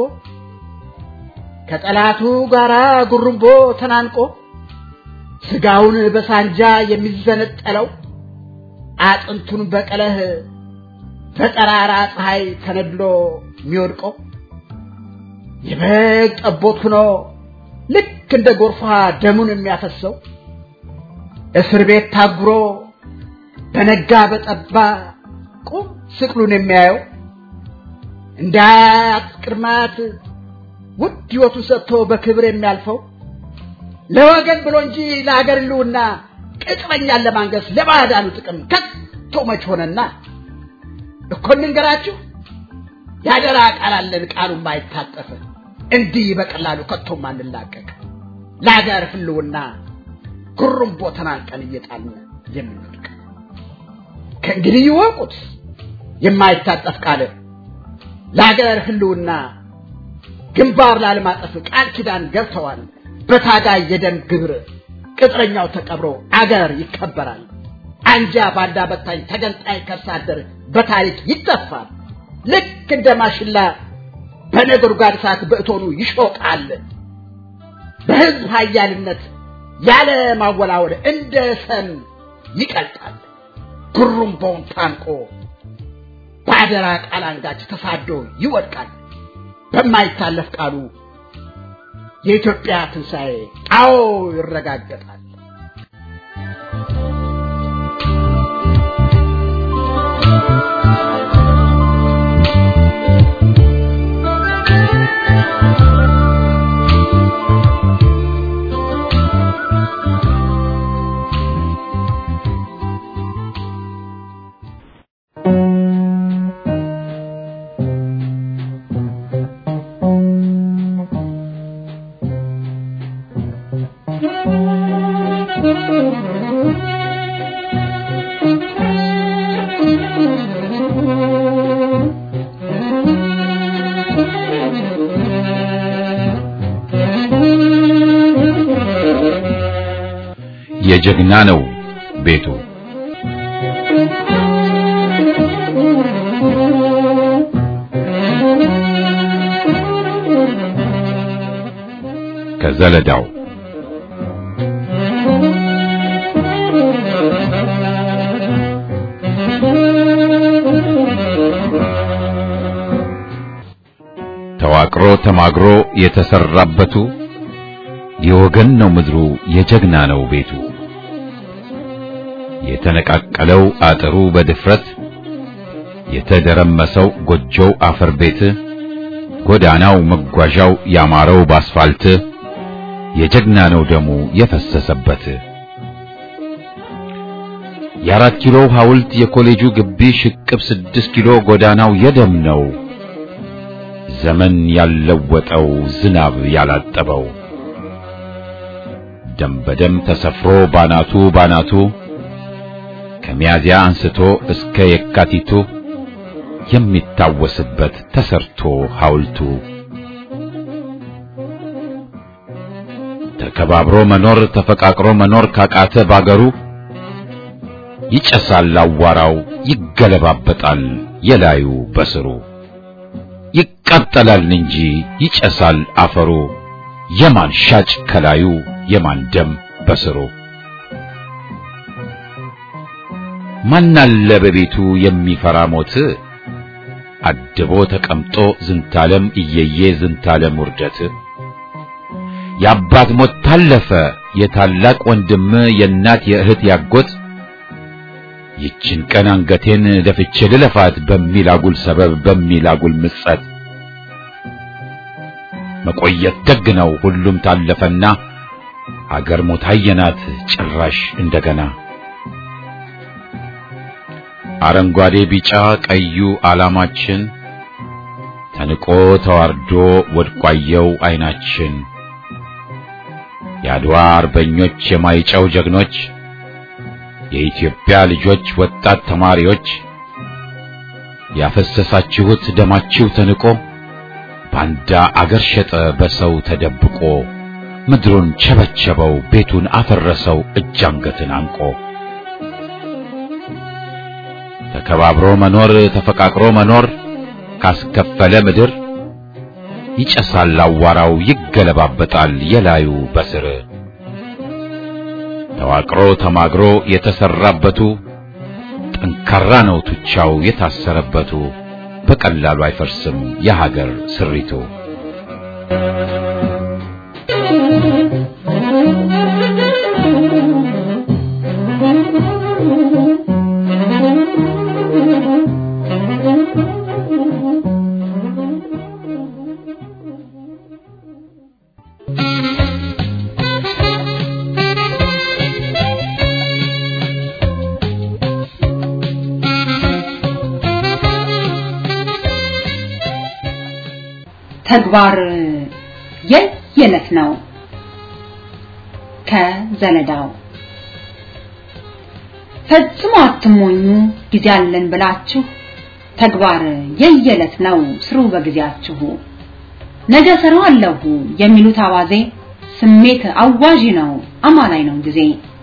ከጠላቱ ጋራ ጉርምቦ ተናንቆ ስጋውን በሳንጃ የሚዘነጠለው አጥንቱን በቀለህ በጠራራ ፀሐይ ተነድሎ የሚወድቀው የበግ ጠቦት ሆኖ ልክ እንደ ጎርፋ ደሙን የሚያፈሰው እስር ቤት ታጉሮ በነጋ በጠባ ቁም ስቅሉን የሚያየው እንደ አያት ቅድማት ውድ ሕይወቱን ሰጥቶ በክብር የሚያልፈው ለወገን ብሎ እንጂ ለአገር ሕልውና ቅጥረኛን ለማንገስ ለባዕዳኑ ጥቅም ከቶ መች ሆነና እኮ እንንገራችሁ ያደራ ቃል አለን ቃሉን ማይታጠፍ እንዲህ በቀላሉ ከቶም አንላቀቅ ለአገር ሕልውና ጉርምቦ ተናንቀን እየጣልን የምንወድቅ ከእንግዲህ ይወቁት የማይታጠፍ ቃል ለአገር ሕልውና ግንባር ላለማጠፍ ቃል ኪዳን ገብተዋል። በታጋይ የደም ግብር ቅጥረኛው ተቀብሮ አገር ይከበራል። አንጃ ባንዳ በታኝ ተገንጣይ ከርሳ አደር በታሪክ ይጠፋል። ልክ እንደ ማሽላ በነጎድጓድ እሳት በእቶኑ ይሾቃል። በሕዝብ ኃያልነት ያለ ማወላወል እንደ ሰም ይቀልጣል። ጉሩምቦውን ታንቆ በአደራ ቃል አንጋች ተሳዶ ይወድቃል። በማይታለፍ ቃሉ የኢትዮጵያ ትንሣኤ አዎ ይረጋገጣል። የጀግና ነው ቤቱ። ከዘለዳው ተዋቅሮ ተማግሮ የተሰራበቱ የወገን ነው ምድሩ የጀግና ነው ቤቱ የተነቃቀለው አጥሩ በድፍረት የተደረመሰው ጎጆው አፈር ቤት ጎዳናው መጓዣው ያማረው ባስፋልት የጀግና ነው ደሙ የፈሰሰበት የአራት ኪሎ ሐውልት የኮሌጁ ግቢ ሽቅብ ስድስት ኪሎ ጎዳናው የደም ነው ዘመን ያለወጠው ዝናብ ያላጠበው ደም በደም ተሰፍሮ ባናቱ ባናቱ ከሚያዚያ አንስቶ እስከ የካቲቱ የሚታወስበት ተሰርቶ ሐውልቱ ተከባብሮ መኖር ተፈቃቅሮ መኖር ካቃተ ባገሩ ይጨሳል አዋራው ይገለባበጣል የላዩ በስሩ ይቃጠላል እንጂ ይጨሳል አፈሩ የማን ሻጭ ከላዩ የማን ደም በስሩ ማናለ በቤቱ የሚፈራ ሞት አድቦ ተቀምጦ ዝንታለም እየየ ዝንታለም ውርደት የአባት ሞት ታለፈ የታላቅ ወንድም የእናት የእህት ያጎት ይችን ቀን አንገቴን ደፍቼ ልለፋት በሚል አጉል ሰበብ በሚል አጉል ምጸት መቆየት ደግ ነው ሁሉም ታለፈና አገር ሞት አየናት ጭራሽ እንደገና አረንጓዴ ቢጫ ቀዩ ዓላማችን ተንቆ ተዋርዶ ወድቋየው አይናችን የአድዋ አርበኞች የማይጨው ጀግኖች የኢትዮጵያ ልጆች ወጣት ተማሪዎች ያፈሰሳችሁት ደማችሁ ተንቆ ባንዳ አገር ሸጠ በሰው ተደብቆ ምድሩን ቸበቸበው ቤቱን አፈረሰው እጅ አንገትን አንቆ ተከባብሮ መኖር ተፈቃቅሮ መኖር ካስከፈለ ምድር ይጨሳል አዋራው ይገለባበጣል የላዩ በስር ተዋቅሮ ተማግሮ የተሰራበቱ ጠንካራ ነው ቱቻው የታሰረበቱ በቀላሉ አይፈርስም የሀገር ስሪቱ። ተግባር የየለት ነው። ከዘለዳው ፈጽሞ አትሞኙ ጊዜ አለን ብላችሁ ተግባር የየለት ነው ስሩ በጊዜያችሁ። ነገ ሰራዋለሁ የሚሉት አባዜ ስሜት አዋዢ ነው አማላይ ነው ጊዜ።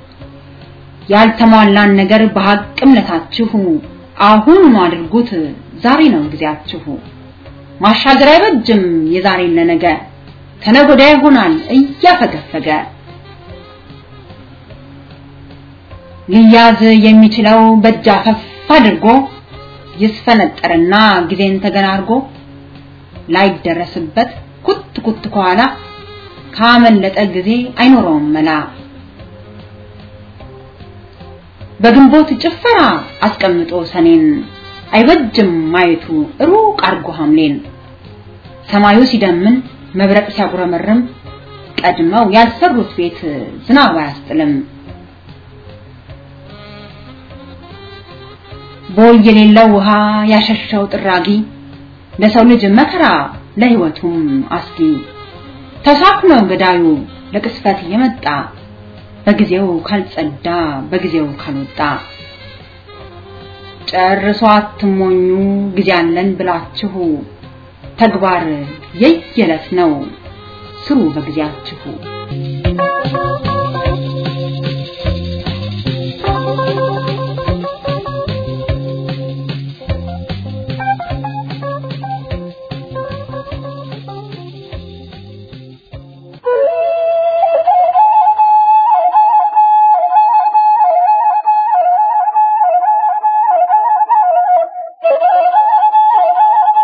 ያልተሟላን ነገር በሐቅ እምነታችሁ አሁኑኑ አድርጉት ዛሬ ነው ጊዜያችሁ። ማሻገር አይበጅም የዛሬን ለነገ ከነገ ወዲያ ይሆናል እያፈገፈገ ሊያዝ የሚችለው በእጅ አፈፍ አድርጎ ይስፈነጠርና ጊዜን ተገናርጎ ላይደረስበት ኩት ኩት ከኋላ ካመለጠ ጊዜ አይኖረውም መላ በግንቦት ጭፈራ አስቀምጦ ሰኔን አይበጅም ማየቱ ሩቅ አርጎ ሐምሌን ሰማዩ ሲደምን መብረቅ ሲያጉረመርም ቀድመው ያልሰሩት ቤት ዝናብ አያስጥልም። ቦይ የሌለው ውሃ ያሸሸው ጥራጊ ለሰው ልጅ መከራ ለሕይወቱም አስጊ ተሳክኖ ገዳዩ ለቅስፈት የመጣ በጊዜው ካልጸዳ በጊዜው ካልወጣ ጨርሶ አትሞኙ ጊዜ አለን ብላችሁ ተግባር የየለት ነው ስሩ በጊዜያችሁ።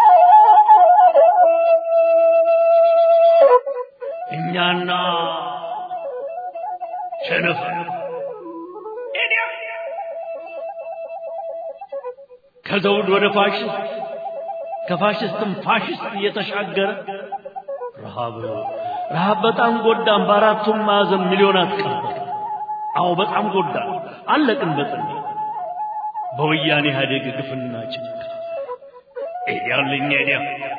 እኛና ቸነፈር ከዘውድ ወደ ፋሽስት ከፋሽስትም ፋሽስት እየተሻገረ ረሃብ ረሃብ በጣም ጎዳን። በአራቱም ማዕዘን ሚሊዮናት ቀበር። አዎ በጣም ጎዳን። አለቅን በጥን በወያኔ ኢህአዴግ ግፍና ጭንቅ ኤዲያልኝ ኤዲያ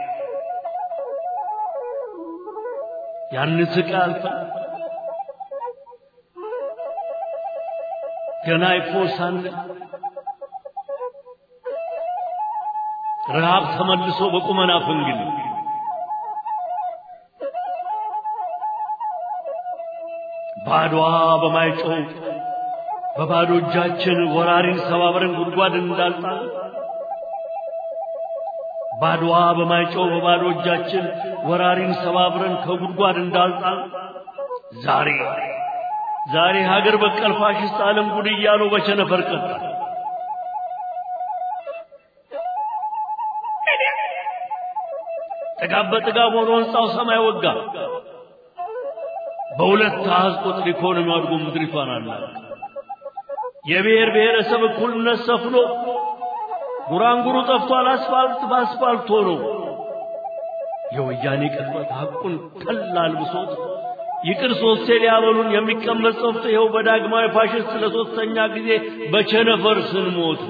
ያን ስቃይ አልፈን ገና ይፎ ሳንል ረሃብ ተመልሶ በቁመና ፍንግል ባድዋ በማይጮው በባዶ እጃችን ወራሪን ሰባብረን ጉድጓድ እንዳልጣል ባድዋ በማይጮው በባዶ እጃችን ወራሪን ሰባብረን ከጉድጓድ እንዳልጣል ዛሬ ዛሬ ሀገር በቀል ፋሽስት ዓለም ጉድ እያሉ በቸነፈር ቀጣ ጥጋብ በጥጋብ ሆኖ ሕንፃው ሰማይ ወጋ። በሁለት አሃዝ ቁጥር ኢኮኖሚ አድጎ ምድሪቷን አላት። የብሔር ብሔረሰብ እኩልነት ሰፍኖ ጉራንጉሩ ጠፍቷል። አስፋልት በአስፋልት ሆኖ የወያኔ ቅጥበት ሐቁን ቀላል ብሶት ይቅር ሶስቴ ሊያበሉን የሚቀመጥ ጸፍቶ ይኸው በዳግማዊ ፋሽስት ለሶስተኛ ጊዜ በቸነፈር ስንሞት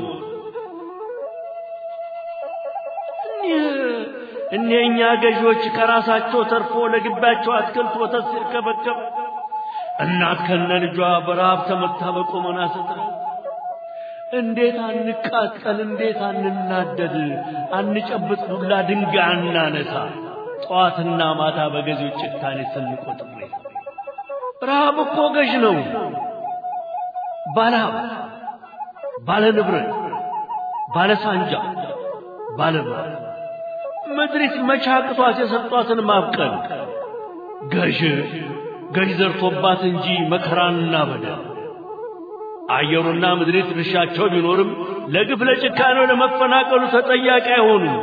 እኒህኛ ገዢዎች ከራሳቸው ተርፎ ለግባቸው አትክልት ወተት ሲርከበከብ እናት ከነ ልጇ በረሃብ ተመታ በቆመና ስትረ እንዴት አንቃጠል፣ እንዴት አንናደድ፣ አንጨብጥ ዱላ ድንጋይ አናነሳ፣ ጠዋትና ማታ በገዢዎች ጭካኔ ስንቆጥር ረሃብ እኮ ገዥ ነው። ባለሀብ፣ ባለ ንብረት፣ ባለ ሳንጃ፣ ባለ ምድሪት መቻቅቷት የሰጧትን ማብቀል ገዥ ገዥ ዘርቶባት እንጂ መከራና በደል አየሩና ምድሪት ድርሻቸው ቢኖርም ለግፍ ለጭካኔው ለመፈናቀሉ ተጠያቂ አይሆኑም።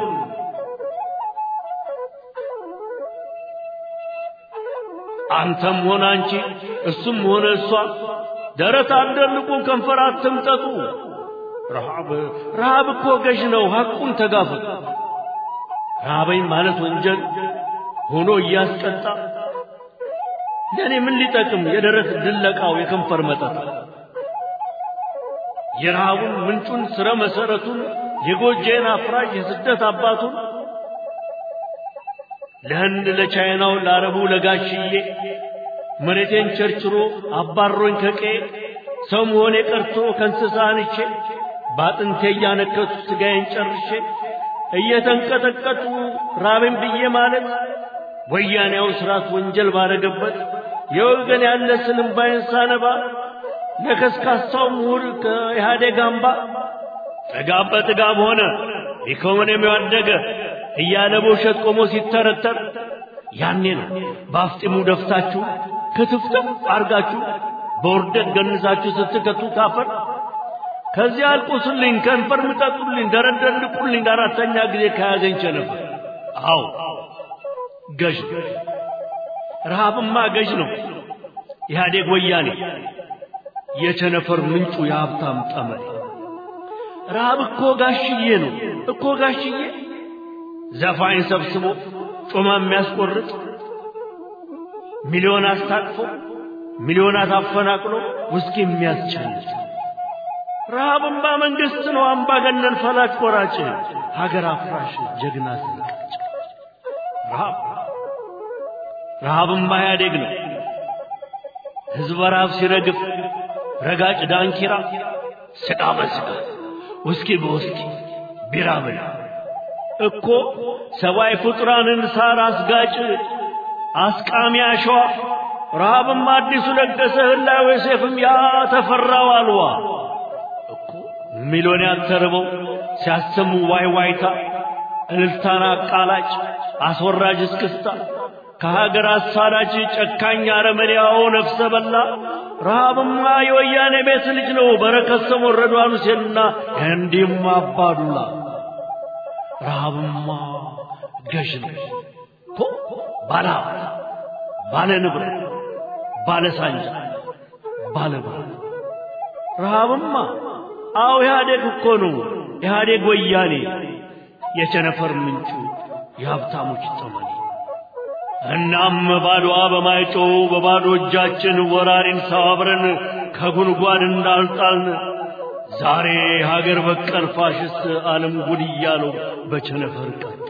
አንተም ሆነ አንቺ እሱም ሆነ እሷ ደረት አትደልቁ፣ ከንፈር አትምጠጡ። ረሃብ ረሃብ እኮ ገዥ ነው። ሐቁን ተጋፈጡ። ረሃበኝ ማለት ወንጀል ሆኖ እያስቀጣ ለእኔ ምን ሊጠቅም የደረት ድለቃው የከንፈር መጠጥ የረሃቡን ምንጩን ስረ መሰረቱን የጎጄን አፍራሽ የስደት አባቱን ለህንድ ለቻይናው ለአረቡ ለጋሽዬ መሬቴን ቸርችሮ አባሮኝ ከቄ ሰው መሆኔ ቀርቶ ከእንስሳ አንቼ በአጥንቴ እያነከቱ ስጋዬን ጨርሼ እየተንቀጠቀጡ ራብን ብዬ ማለት ወያኔያው ስርዓት ወንጀል ባረገበት የወገን ያለ ስልምባይን ሳነባ ለከስካሳው ምሁር ከኢህአዴግ አምባ ጥጋብ በጥጋብ ሆነ ኢኮኖሚ ያደገ እያለ በውሸት ቆሞ ሲተረተር ያኔ ነው በአፍጢሙ ደፍታችሁ ክትፍትፍ አርጋችሁ በውርደት ገንዛችሁ ስትከቱ ካፈር ከዚህ አልቁስልኝ፣ ከንፈር ምጠጡልኝ፣ ደረደልቁልኝ አራተኛ ጊዜ ከያዘኝ ቸነፈር። አዎ ገዥ ረሃብማ ገዥ ነው። ኢህአዴግ ወያኔ የቸነፈር ምንጩ የሀብታም ጠመኔ። ረሃብ እኮ ጋሽዬ ነው እኮ ጋሽዬ ዘፋኝ ሰብስቦ ጮማ የሚያስቆርጥ ሚሊዮን አስታቅፎ ሚሊዮናት አፈናቅሎ ውስኪ የሚያስጨልጥ ረሃብማ መንግስት ነው አምባገነን ፈላጭ ቆራጭ ሀገር አፍራሽ ጀግና ስንቀጭ ረሃብ ረሃብማ ኢህአዴግ ነው ህዝብ ረሃብ ሲረግፍ ረጋጭ ዳንኪራ ስጋ በስጋ ውስኪ በውስኪ ቢራ ብላ እኮ ሰብአዊ ፍጡራንን ሳር አስጋጭ አስቃሚ አሸዋ ረሃብም አዲሱ ለገሰ ህላዌ ሴፍም ያ ተፈራው አልዋ እኮ ሚሊዮን ያተርበው ሲያሰሙ ዋይ ዋይታ እልልታን አቃላጭ አስወራጅ እስክስታ ከሀገር አሳዳጅ ጨካኝ አረመኔያው ነፍሰ በላ ረሃብማ የወያኔ ቤት ልጅ ነው በረከት ስምዖን ረድዋን ሁሴንና እንዲህም አባዱላ ረሃብማ ገዥ ነው እኮ ባለ ሀብት ባለ ንብረት ባለ ሳንጃ ባለባት ረሃብማ አዎ ኢህአዴግ እኮ ነው ኢህአዴግ ወያኔ የቸነፈር ምንጩ የሀብታሞች ጠመኔ እናም ባዶዋ በማይጮው በባዶ እጃችን ወራሪን ሰባብረን ከጉድጓድ እንዳልጣልን ዛሬ ሀገር በቀል ፋሽስት ዓለም ጉድ እያለው በቸነፈር ቀጣል።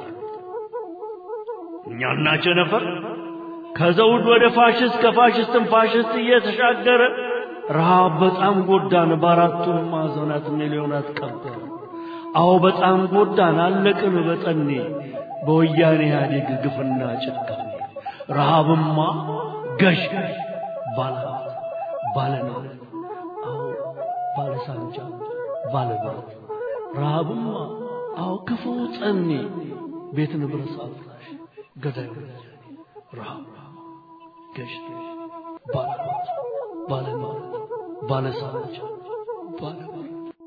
እኛና ቸነፈር ከዘውድ ወደ ፋሽስት ከፋሽስትም ፋሽስት እየተሻገረ ረሃብ በጣም ጎዳን፣ በአራቱም ማዕዘናት ሚሊዮናት ቀበረ። አዎ በጣም ጎዳን፣ አለቅን በጠኔ በወያኔ ኢህአዴግ ግፍና ጭካኔ። ረሃብማ ገዥ ባለሀብት ባለንብረት አዎ ባለሳንጃ ባለብረት ረሃብማ አዎ ክፉ ጠኔ ቤት ንብረት አፍራሽ ገዳይ ወያኔ ረሃብ ገዥ ባለሀብት ባለንብረት ባለሳንጃ ባለብረት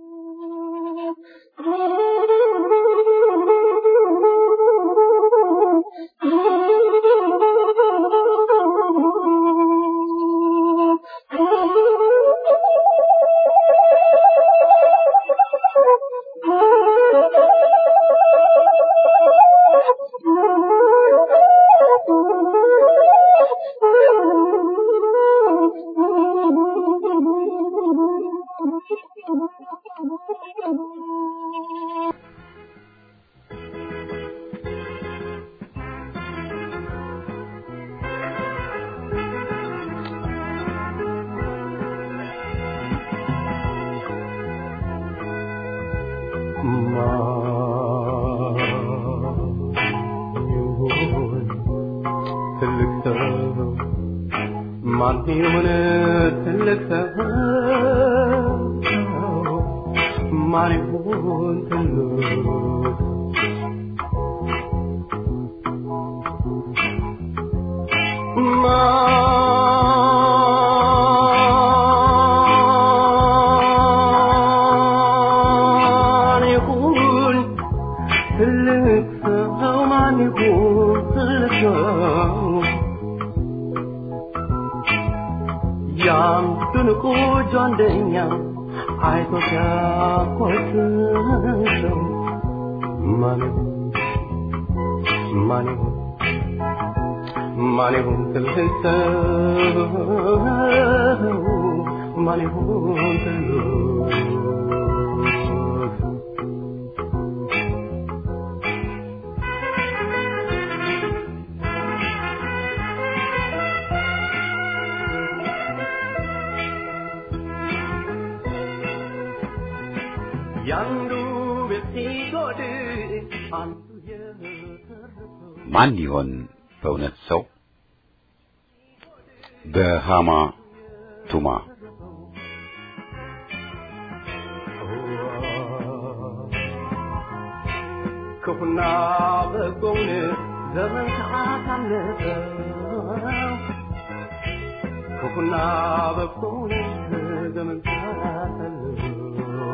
ማን ይሁን ትልቅ ሰው ማን ይሁን ትልቅ ማን ይሁን ትልቅ ሰው ማን ይሁን ትልቅ ሰው ያም ድንቁ ጆንደኛ አይቶ ሲያኮስሰው ማን ይሁን ማን ይሁን ማን ይሁን ትልቅ ሰው ማን ይሁን ትልቅ ያንዱ ቤት ሲጎድል አንዱ የተረፈው ማን ይሆን በእውነት ሰው? በሃማ ቱማ ክፉና በጎውን ዘመን ሰዓት አለፈው ክፉና በጎውን ዘመን ሰዓት አለፈው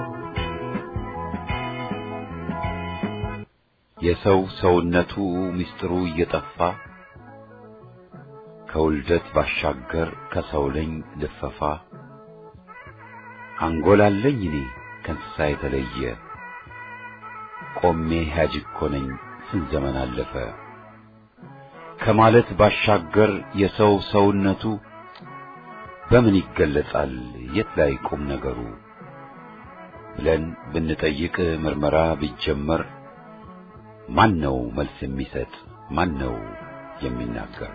የሰው ሰውነቱ ምስጢሩ እየጠፋ ከውልደት ባሻገር ከሰው ልኝ ልፈፋ አንጎላለኝ እኔ ከእንስሳ የተለየ ቆሜ ሕያጅ እኮ ነኝ ስንት ዘመን አለፈ ከማለት ባሻገር የሰው ሰውነቱ በምን ይገለጻል የት ላይ ቁም ነገሩ ብለን ብንጠይቅ ምርመራ ቢጀመር ማን ነው መልስ የሚሰጥ ማን ነው የሚናገር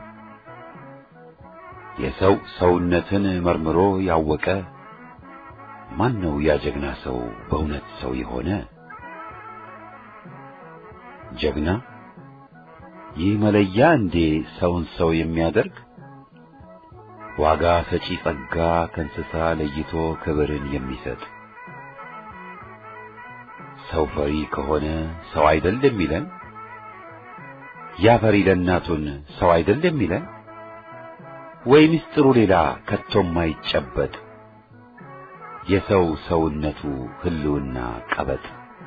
የሰው ሰውነትን መርምሮ ያወቀ ማን ነው ያ ጀግና ሰው በእውነት ሰው የሆነ ጀግና ይህ መለያ እንዴ ሰውን ሰው የሚያደርግ ዋጋ ሰጪ ጸጋ ከእንስሳ ለይቶ ክብርን የሚሰጥ ሰው ፈሪ ከሆነ ሰው አይደል የሚለን ያ ፈሪ ለእናቱን ሰው አይደል የሚለን ወይ ምስጢሩ ሌላ ከቶም ማይጨበጥ የሰው ሰውነቱ ህልውና ቀበጥ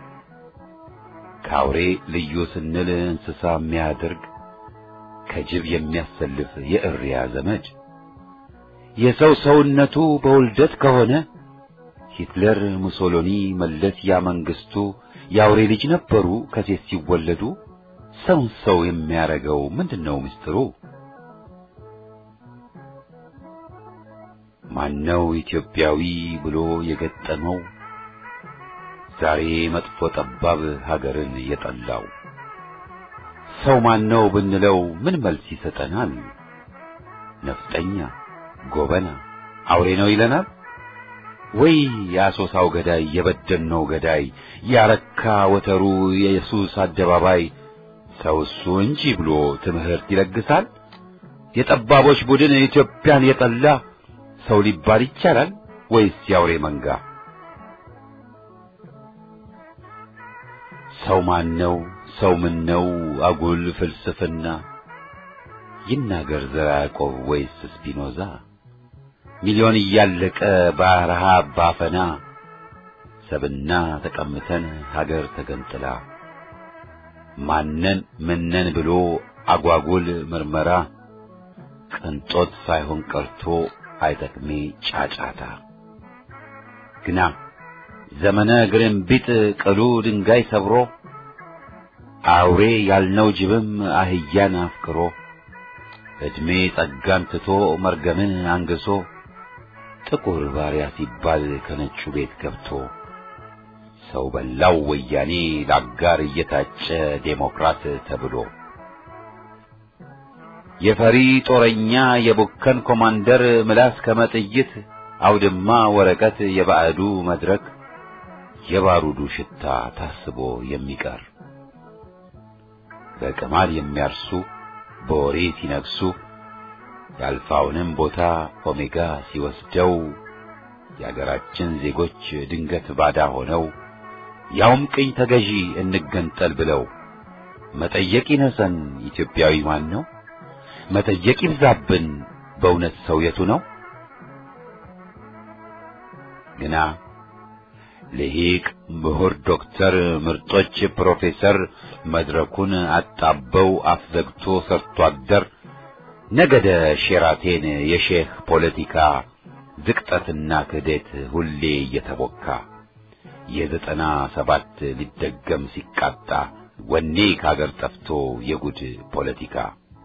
ከአውሬ ልዩ ስንል እንስሳ የሚያደርግ ከጅብ የሚያሰልፍ የእሪያ ዘመድ የሰው ሰውነቱ በውልደት ከሆነ ሂትለር፣ ሙሶሎኒ፣ መለስ ያ መንግስቱ የአውሬ ልጅ ነበሩ ከሴት ሲወለዱ። ሰውን ሰው የሚያረገው ምንድነው ምስጢሩ? ማነው ኢትዮጵያዊ ብሎ የገጠመው ዛሬ መጥፎ ጠባብ ሀገርን የጠላው? ሰው ማነው ብንለው ምን መልስ ይሰጠናል? ነፍጠኛ፣ ጎበና፣ አውሬ ነው ይለናል ወይ? የአሶሳው ገዳይ፣ የበደኖው ገዳይ፣ ያረካ ወተሩ፣ የኢየሱስ አደባባይ ሰው እሱ እንጂ ብሎ ትምህርት ይለግሳል? የጠባቦች ቡድን ኢትዮጵያን የጠላ ሰው ሊባል ይቻላል ወይስ የአውሬ መንጋ? ሰው ማን ነው? ሰው ምን ነው? አጉል ፍልስፍና ይናገር ዘራ ያዕቆብ ወይስ ስፒኖዛ? ሚሊዮን እያለቀ በረሃብ ባፈና ሰብና ተቀምተን ሀገር ተገንጥላ ማነን ምነን ብሎ አጓጉል ምርመራ ቅንጦት ሳይሆን ቀርቶ አይጠቅሜ ጫጫታ ግና ዘመነ ግርንቢጥ ቅሉ ድንጋይ ሰብሮ አውሬ ያልነው ጅብም አህያን አፍቅሮ ዕድሜ ጸጋን ትቶ መርገምን አንግሶ ጥቁር ባሪያ ሲባል ከነጩ ቤት ገብቶ ሰው በላው ወያኔ ለአጋር እየታጨ ዴሞክራት ተብሎ የፈሪ ጦረኛ የቡከን ኮማንደር ምላስ ከመጥይት አውድማ ወረቀት የባዕዱ መድረክ የባሩዱ ሽታ ታስቦ የሚቀር በቅማል የሚያርሱ በወሬ ሲነግሱ የአልፋውንም ቦታ ኦሜጋ ሲወስደው የአገራችን ዜጎች ድንገት ባዳ ሆነው ያውም ቅኝ ተገዢ እንገንጠል ብለው መጠየቅ ይነሰን ኢትዮጵያዊ ማን ነው? መጠየቅ ይብዛብን በእውነት ሰው የቱ ነው? ግና ልሂቅ ምሁር ዶክተር ምርጦች ፕሮፌሰር መድረኩን አጣበው አፍዘግቶ ሰርቶ አደር ነገደ ሼራቴን የሼህ ፖለቲካ ዝቅጠትና ክህደት ሁሌ እየተቦካ የዘጠና ሰባት ሊደገም ሲቃጣ ወኔ ከአገር ጠፍቶ የጉድ ፖለቲካ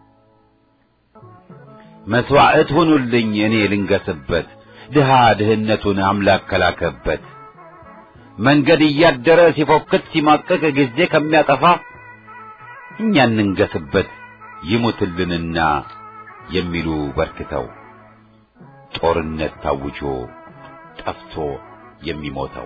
መስዋዕት ሁኑልኝ እኔ ልንገስበት ድሃ ድህነቱን አምላክ ከላከበት መንገድ እያደረ ሲፎክት ሲማቀቅ ጊዜ ከሚያጠፋ እኛ እንንገስበት ይሙትልንና የሚሉ በርክተው ጦርነት ታውጆ ጠፍቶ የሚሞተው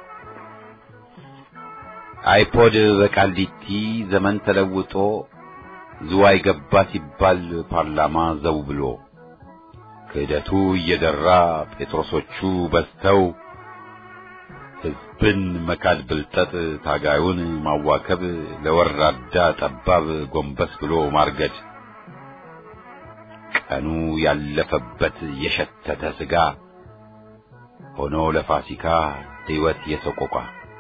አይፖድ በቃሊቲ ዘመን ተለውጦ ዝዋይ ገባ ሲባል ፓርላማ ዘው ብሎ ክህደቱ እየደራ ጴጥሮሶቹ በዝተው ሕዝብን መካድ ብልጠት ታጋዩን ማዋከብ ለወራዳ ጠባብ ጎንበስ ብሎ ማርገድ ቀኑ ያለፈበት የሸተተ ስጋ ሆኖ ለፋሲካ ሕይወት የሰቆቋ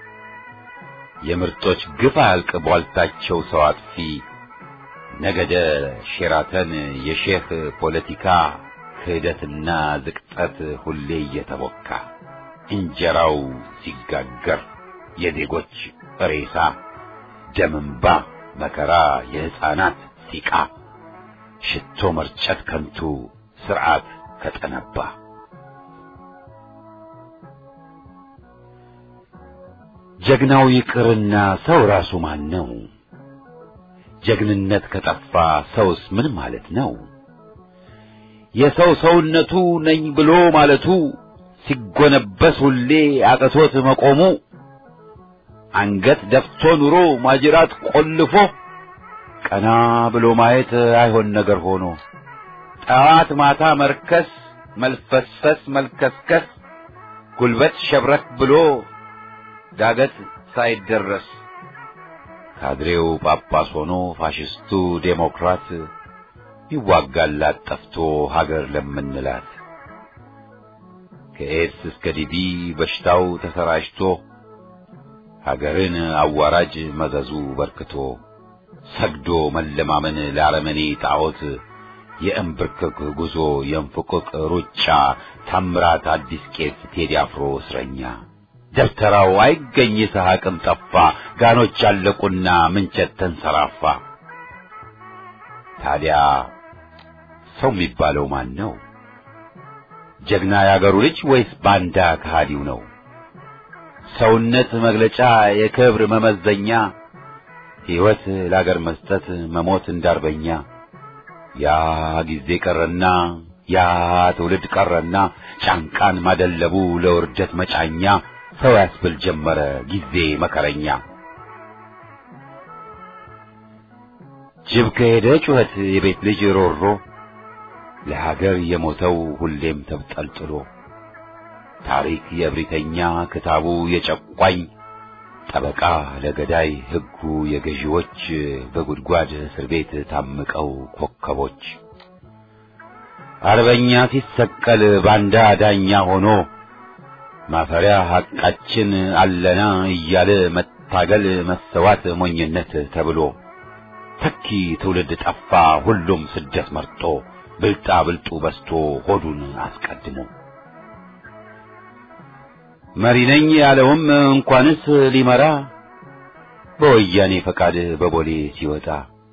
የምርጦች ግፍ አያልቅ ቧልታቸው ሰው አጥፊ ነገደ ሼራተን የሼህ ፖለቲካ ክህደትና ዝቅጠት ሁሌ እየተቦካ እንጀራው ሲጋገር የዜጎች ሬሳ ደምንባ መከራ የሕፃናት ሲቃ ሽቶ መርጨት ከንቱ ስርዓት ከጠነባ ጀግናው ይቅርና ሰው ራሱ ማን ነው? ጀግንነት ከጠፋ ሰውስ ምን ማለት ነው? የሰው ሰውነቱ ነኝ ብሎ ማለቱ ሲጎነበስ ሁሌ አቅቶት መቆሙ አንገት ደፍቶ ኑሮ ማጅራት ቆልፎ ቀና ብሎ ማየት አይሆን ነገር ሆኖ ጠዋት ማታ መርከስ መልፈስፈስ መልከስከስ ጉልበት ሸብረክ ብሎ ዳገት ሳይደረስ ካድሬው ጳጳስ ሆኖ ፋሽስቱ ዴሞክራት ይዋጋላት ጠፍቶ ሀገር ለምንላት ከኤድስ እስከ ዲቢ በሽታው ተሰራጭቶ ሀገርን አዋራጅ መዘዙ በርክቶ ሰግዶ መለማመን ለአረመኔ ጣዖት የእንብርክክ ጉዞ የእንፍቅቅ ሩጫ ታምራት አዲስ ቄስ ቴዲ አፍሮ እስረኛ ደብተራው አይገኝ ይስሐቅም ጠፋ ጋኖች አለቁና ምንቸት ተንሰራፋ ታዲያ ሰው የሚባለው ማን ነው ጀግና ያገሩ ልጅ ወይስ ባንዳ ከሃዲው ነው ሰውነት መግለጫ የክብር መመዘኛ ሕይወት ለአገር መስጠት መሞት እንዳርበኛ ያ ጊዜ ቀረና ያ ትውልድ ቀረና ጫንቃን ማደለቡ ለውርደት መጫኛ ሰው ያስብል ጀመረ ጊዜ መከረኛ ጅብ ከሄደ ጩኸት የቤት ልጅ ሮሮ ለሀገር የሞተው ሁሌም ተብጠልጥሎ ታሪክ የእብሪተኛ ክታቡ የጨቋኝ ጠበቃ ለገዳይ ሕጉ የገዢዎች በጉድጓድ እስር ቤት ታምቀው ኮከቦች አርበኛ ሲሰቀል ባንዳ ዳኛ ሆኖ ማፈሪያ ሐቃችን አለና እያለ መታገል መሰዋት ሞኝነት ተብሎ ተኪ ትውልድ ጠፋ ሁሉም ስደት መርጦ ብልጣ ብልጡ በስቶ ሆዱን አስቀድሞ መሪ ነኝ ያለውም እንኳንስ ሊመራ በወያኔ ፈቃድ በቦሌ ሲወጣ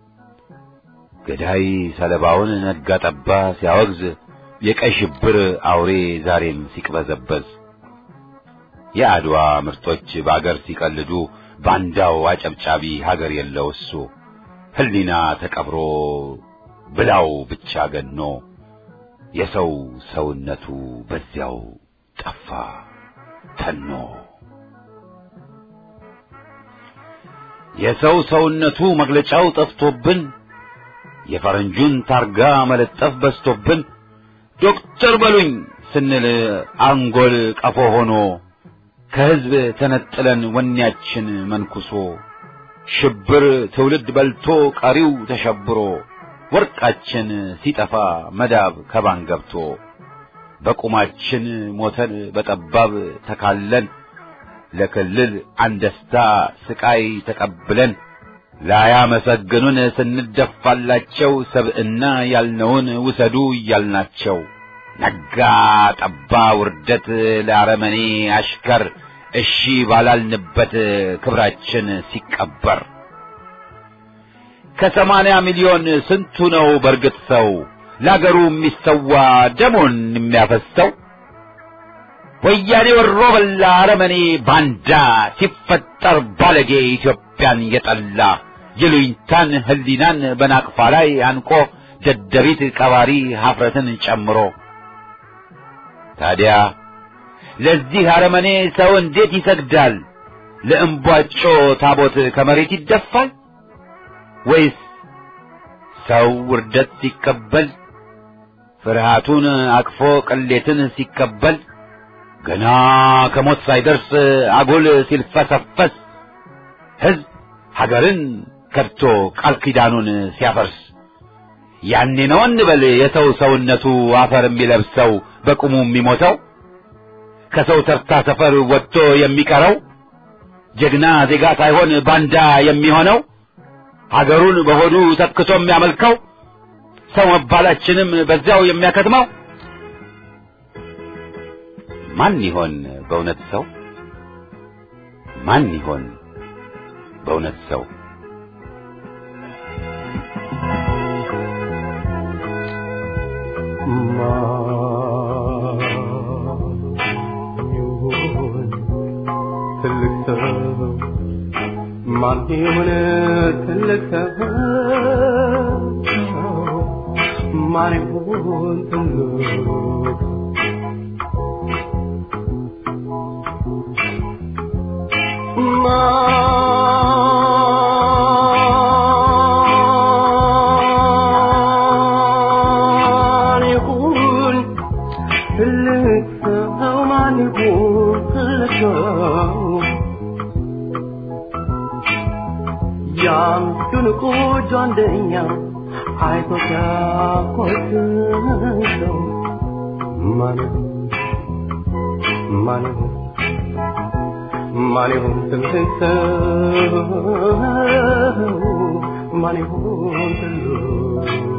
ገዳይ ሰለባውን ነጋ ጠባ ሲያወግዝ የቀይ ሽብር አውሬ ዛሬም ሲቅበዘበዝ የአድዋ ምርጦች በአገር ሲቀልዱ ባንዳው አጨብጫቢ ሀገር የለው እሱ ህሊና ተቀብሮ ብላው ብቻ ገኖ የሰው ሰውነቱ በዚያው ጠፋ ተኖ የሰው ሰውነቱ መግለጫው ጠፍቶብን የፈረንጁን ታርጋ መለጠፍ በስቶብን ዶክተር በሉኝ ስንል አንጎል ቀፎ ሆኖ ከህዝብ ተነጥለን ወኔያችን መንኩሶ ሽብር ትውልድ በልቶ ቀሪው ተሸብሮ ወርቃችን ሲጠፋ መዳብ ከባን ገብቶ በቁማችን ሞተን በጠባብ ተካለን ለክልል አንደስታ ስቃይ ተቀብለን ላያመሰግኑን ስንደፋላቸው ሰብዕና ያልነውን ውሰዱ እያልናቸው ነጋ ጠባ ውርደት ለአረመኔ አሽከር እሺ ባላልንበት ክብራችን ሲቀበር ከሰማንያ ሚሊዮን ስንቱ ነው በርግጥ ሰው ለአገሩ የሚሰዋ ደሞን የሚያፈሰው ወያኔ ወሮ በላ አረመኔ ባንዳ ሲፈጠር ባለጌ ኢትዮጵያን የጠላ የሉኝታን ህሊናን በናቅፋ ላይ አንቆ ደደቢት ቀባሪ ሀፍረትን ጨምሮ ታዲያ ለዚህ አረመኔ ሰው እንዴት ይሰግዳል? ለእምቧጮ ታቦት ከመሬት ይደፋል? ወይስ ሰው ውርደት ሲቀበል ፍርሃቱን አቅፎ ቅሌትን ሲቀበል ገና ከሞት ሳይደርስ አጉል ሲልፈሰፈስ ሕዝብ ሀገርን ከድቶ ቃል ኪዳኑን ሲያፈርስ ያኔ ነው እንበል የሰው ሰውነቱ አፈር የሚለብሰው በቁሙ የሚሞተው ከሰው ተርታ ሰፈር ወጥቶ የሚቀረው ጀግና ዜጋ ሳይሆን ባንዳ የሚሆነው ሀገሩን በሆዱ ተክቶ የሚያመልከው ሰው መባላችንም በዚያው የሚያከትመው ማን ይሆን በእውነት ሰው? ማን ይሆን በእውነት ሰው? ትልቅ ሰው ማን ይሆን ትልቅ ሰው ማን ይሆን ትልቅ ማን ይሆን ትልቅ ሰው ማን ይሆን ትልቅ ሰው ያን ድንቁ ጃንደኛ አይቶ ሲያኮስሰው ማን ማን ማን ይሁን ትልቅ ሰው ማን ይሁን ትልቅ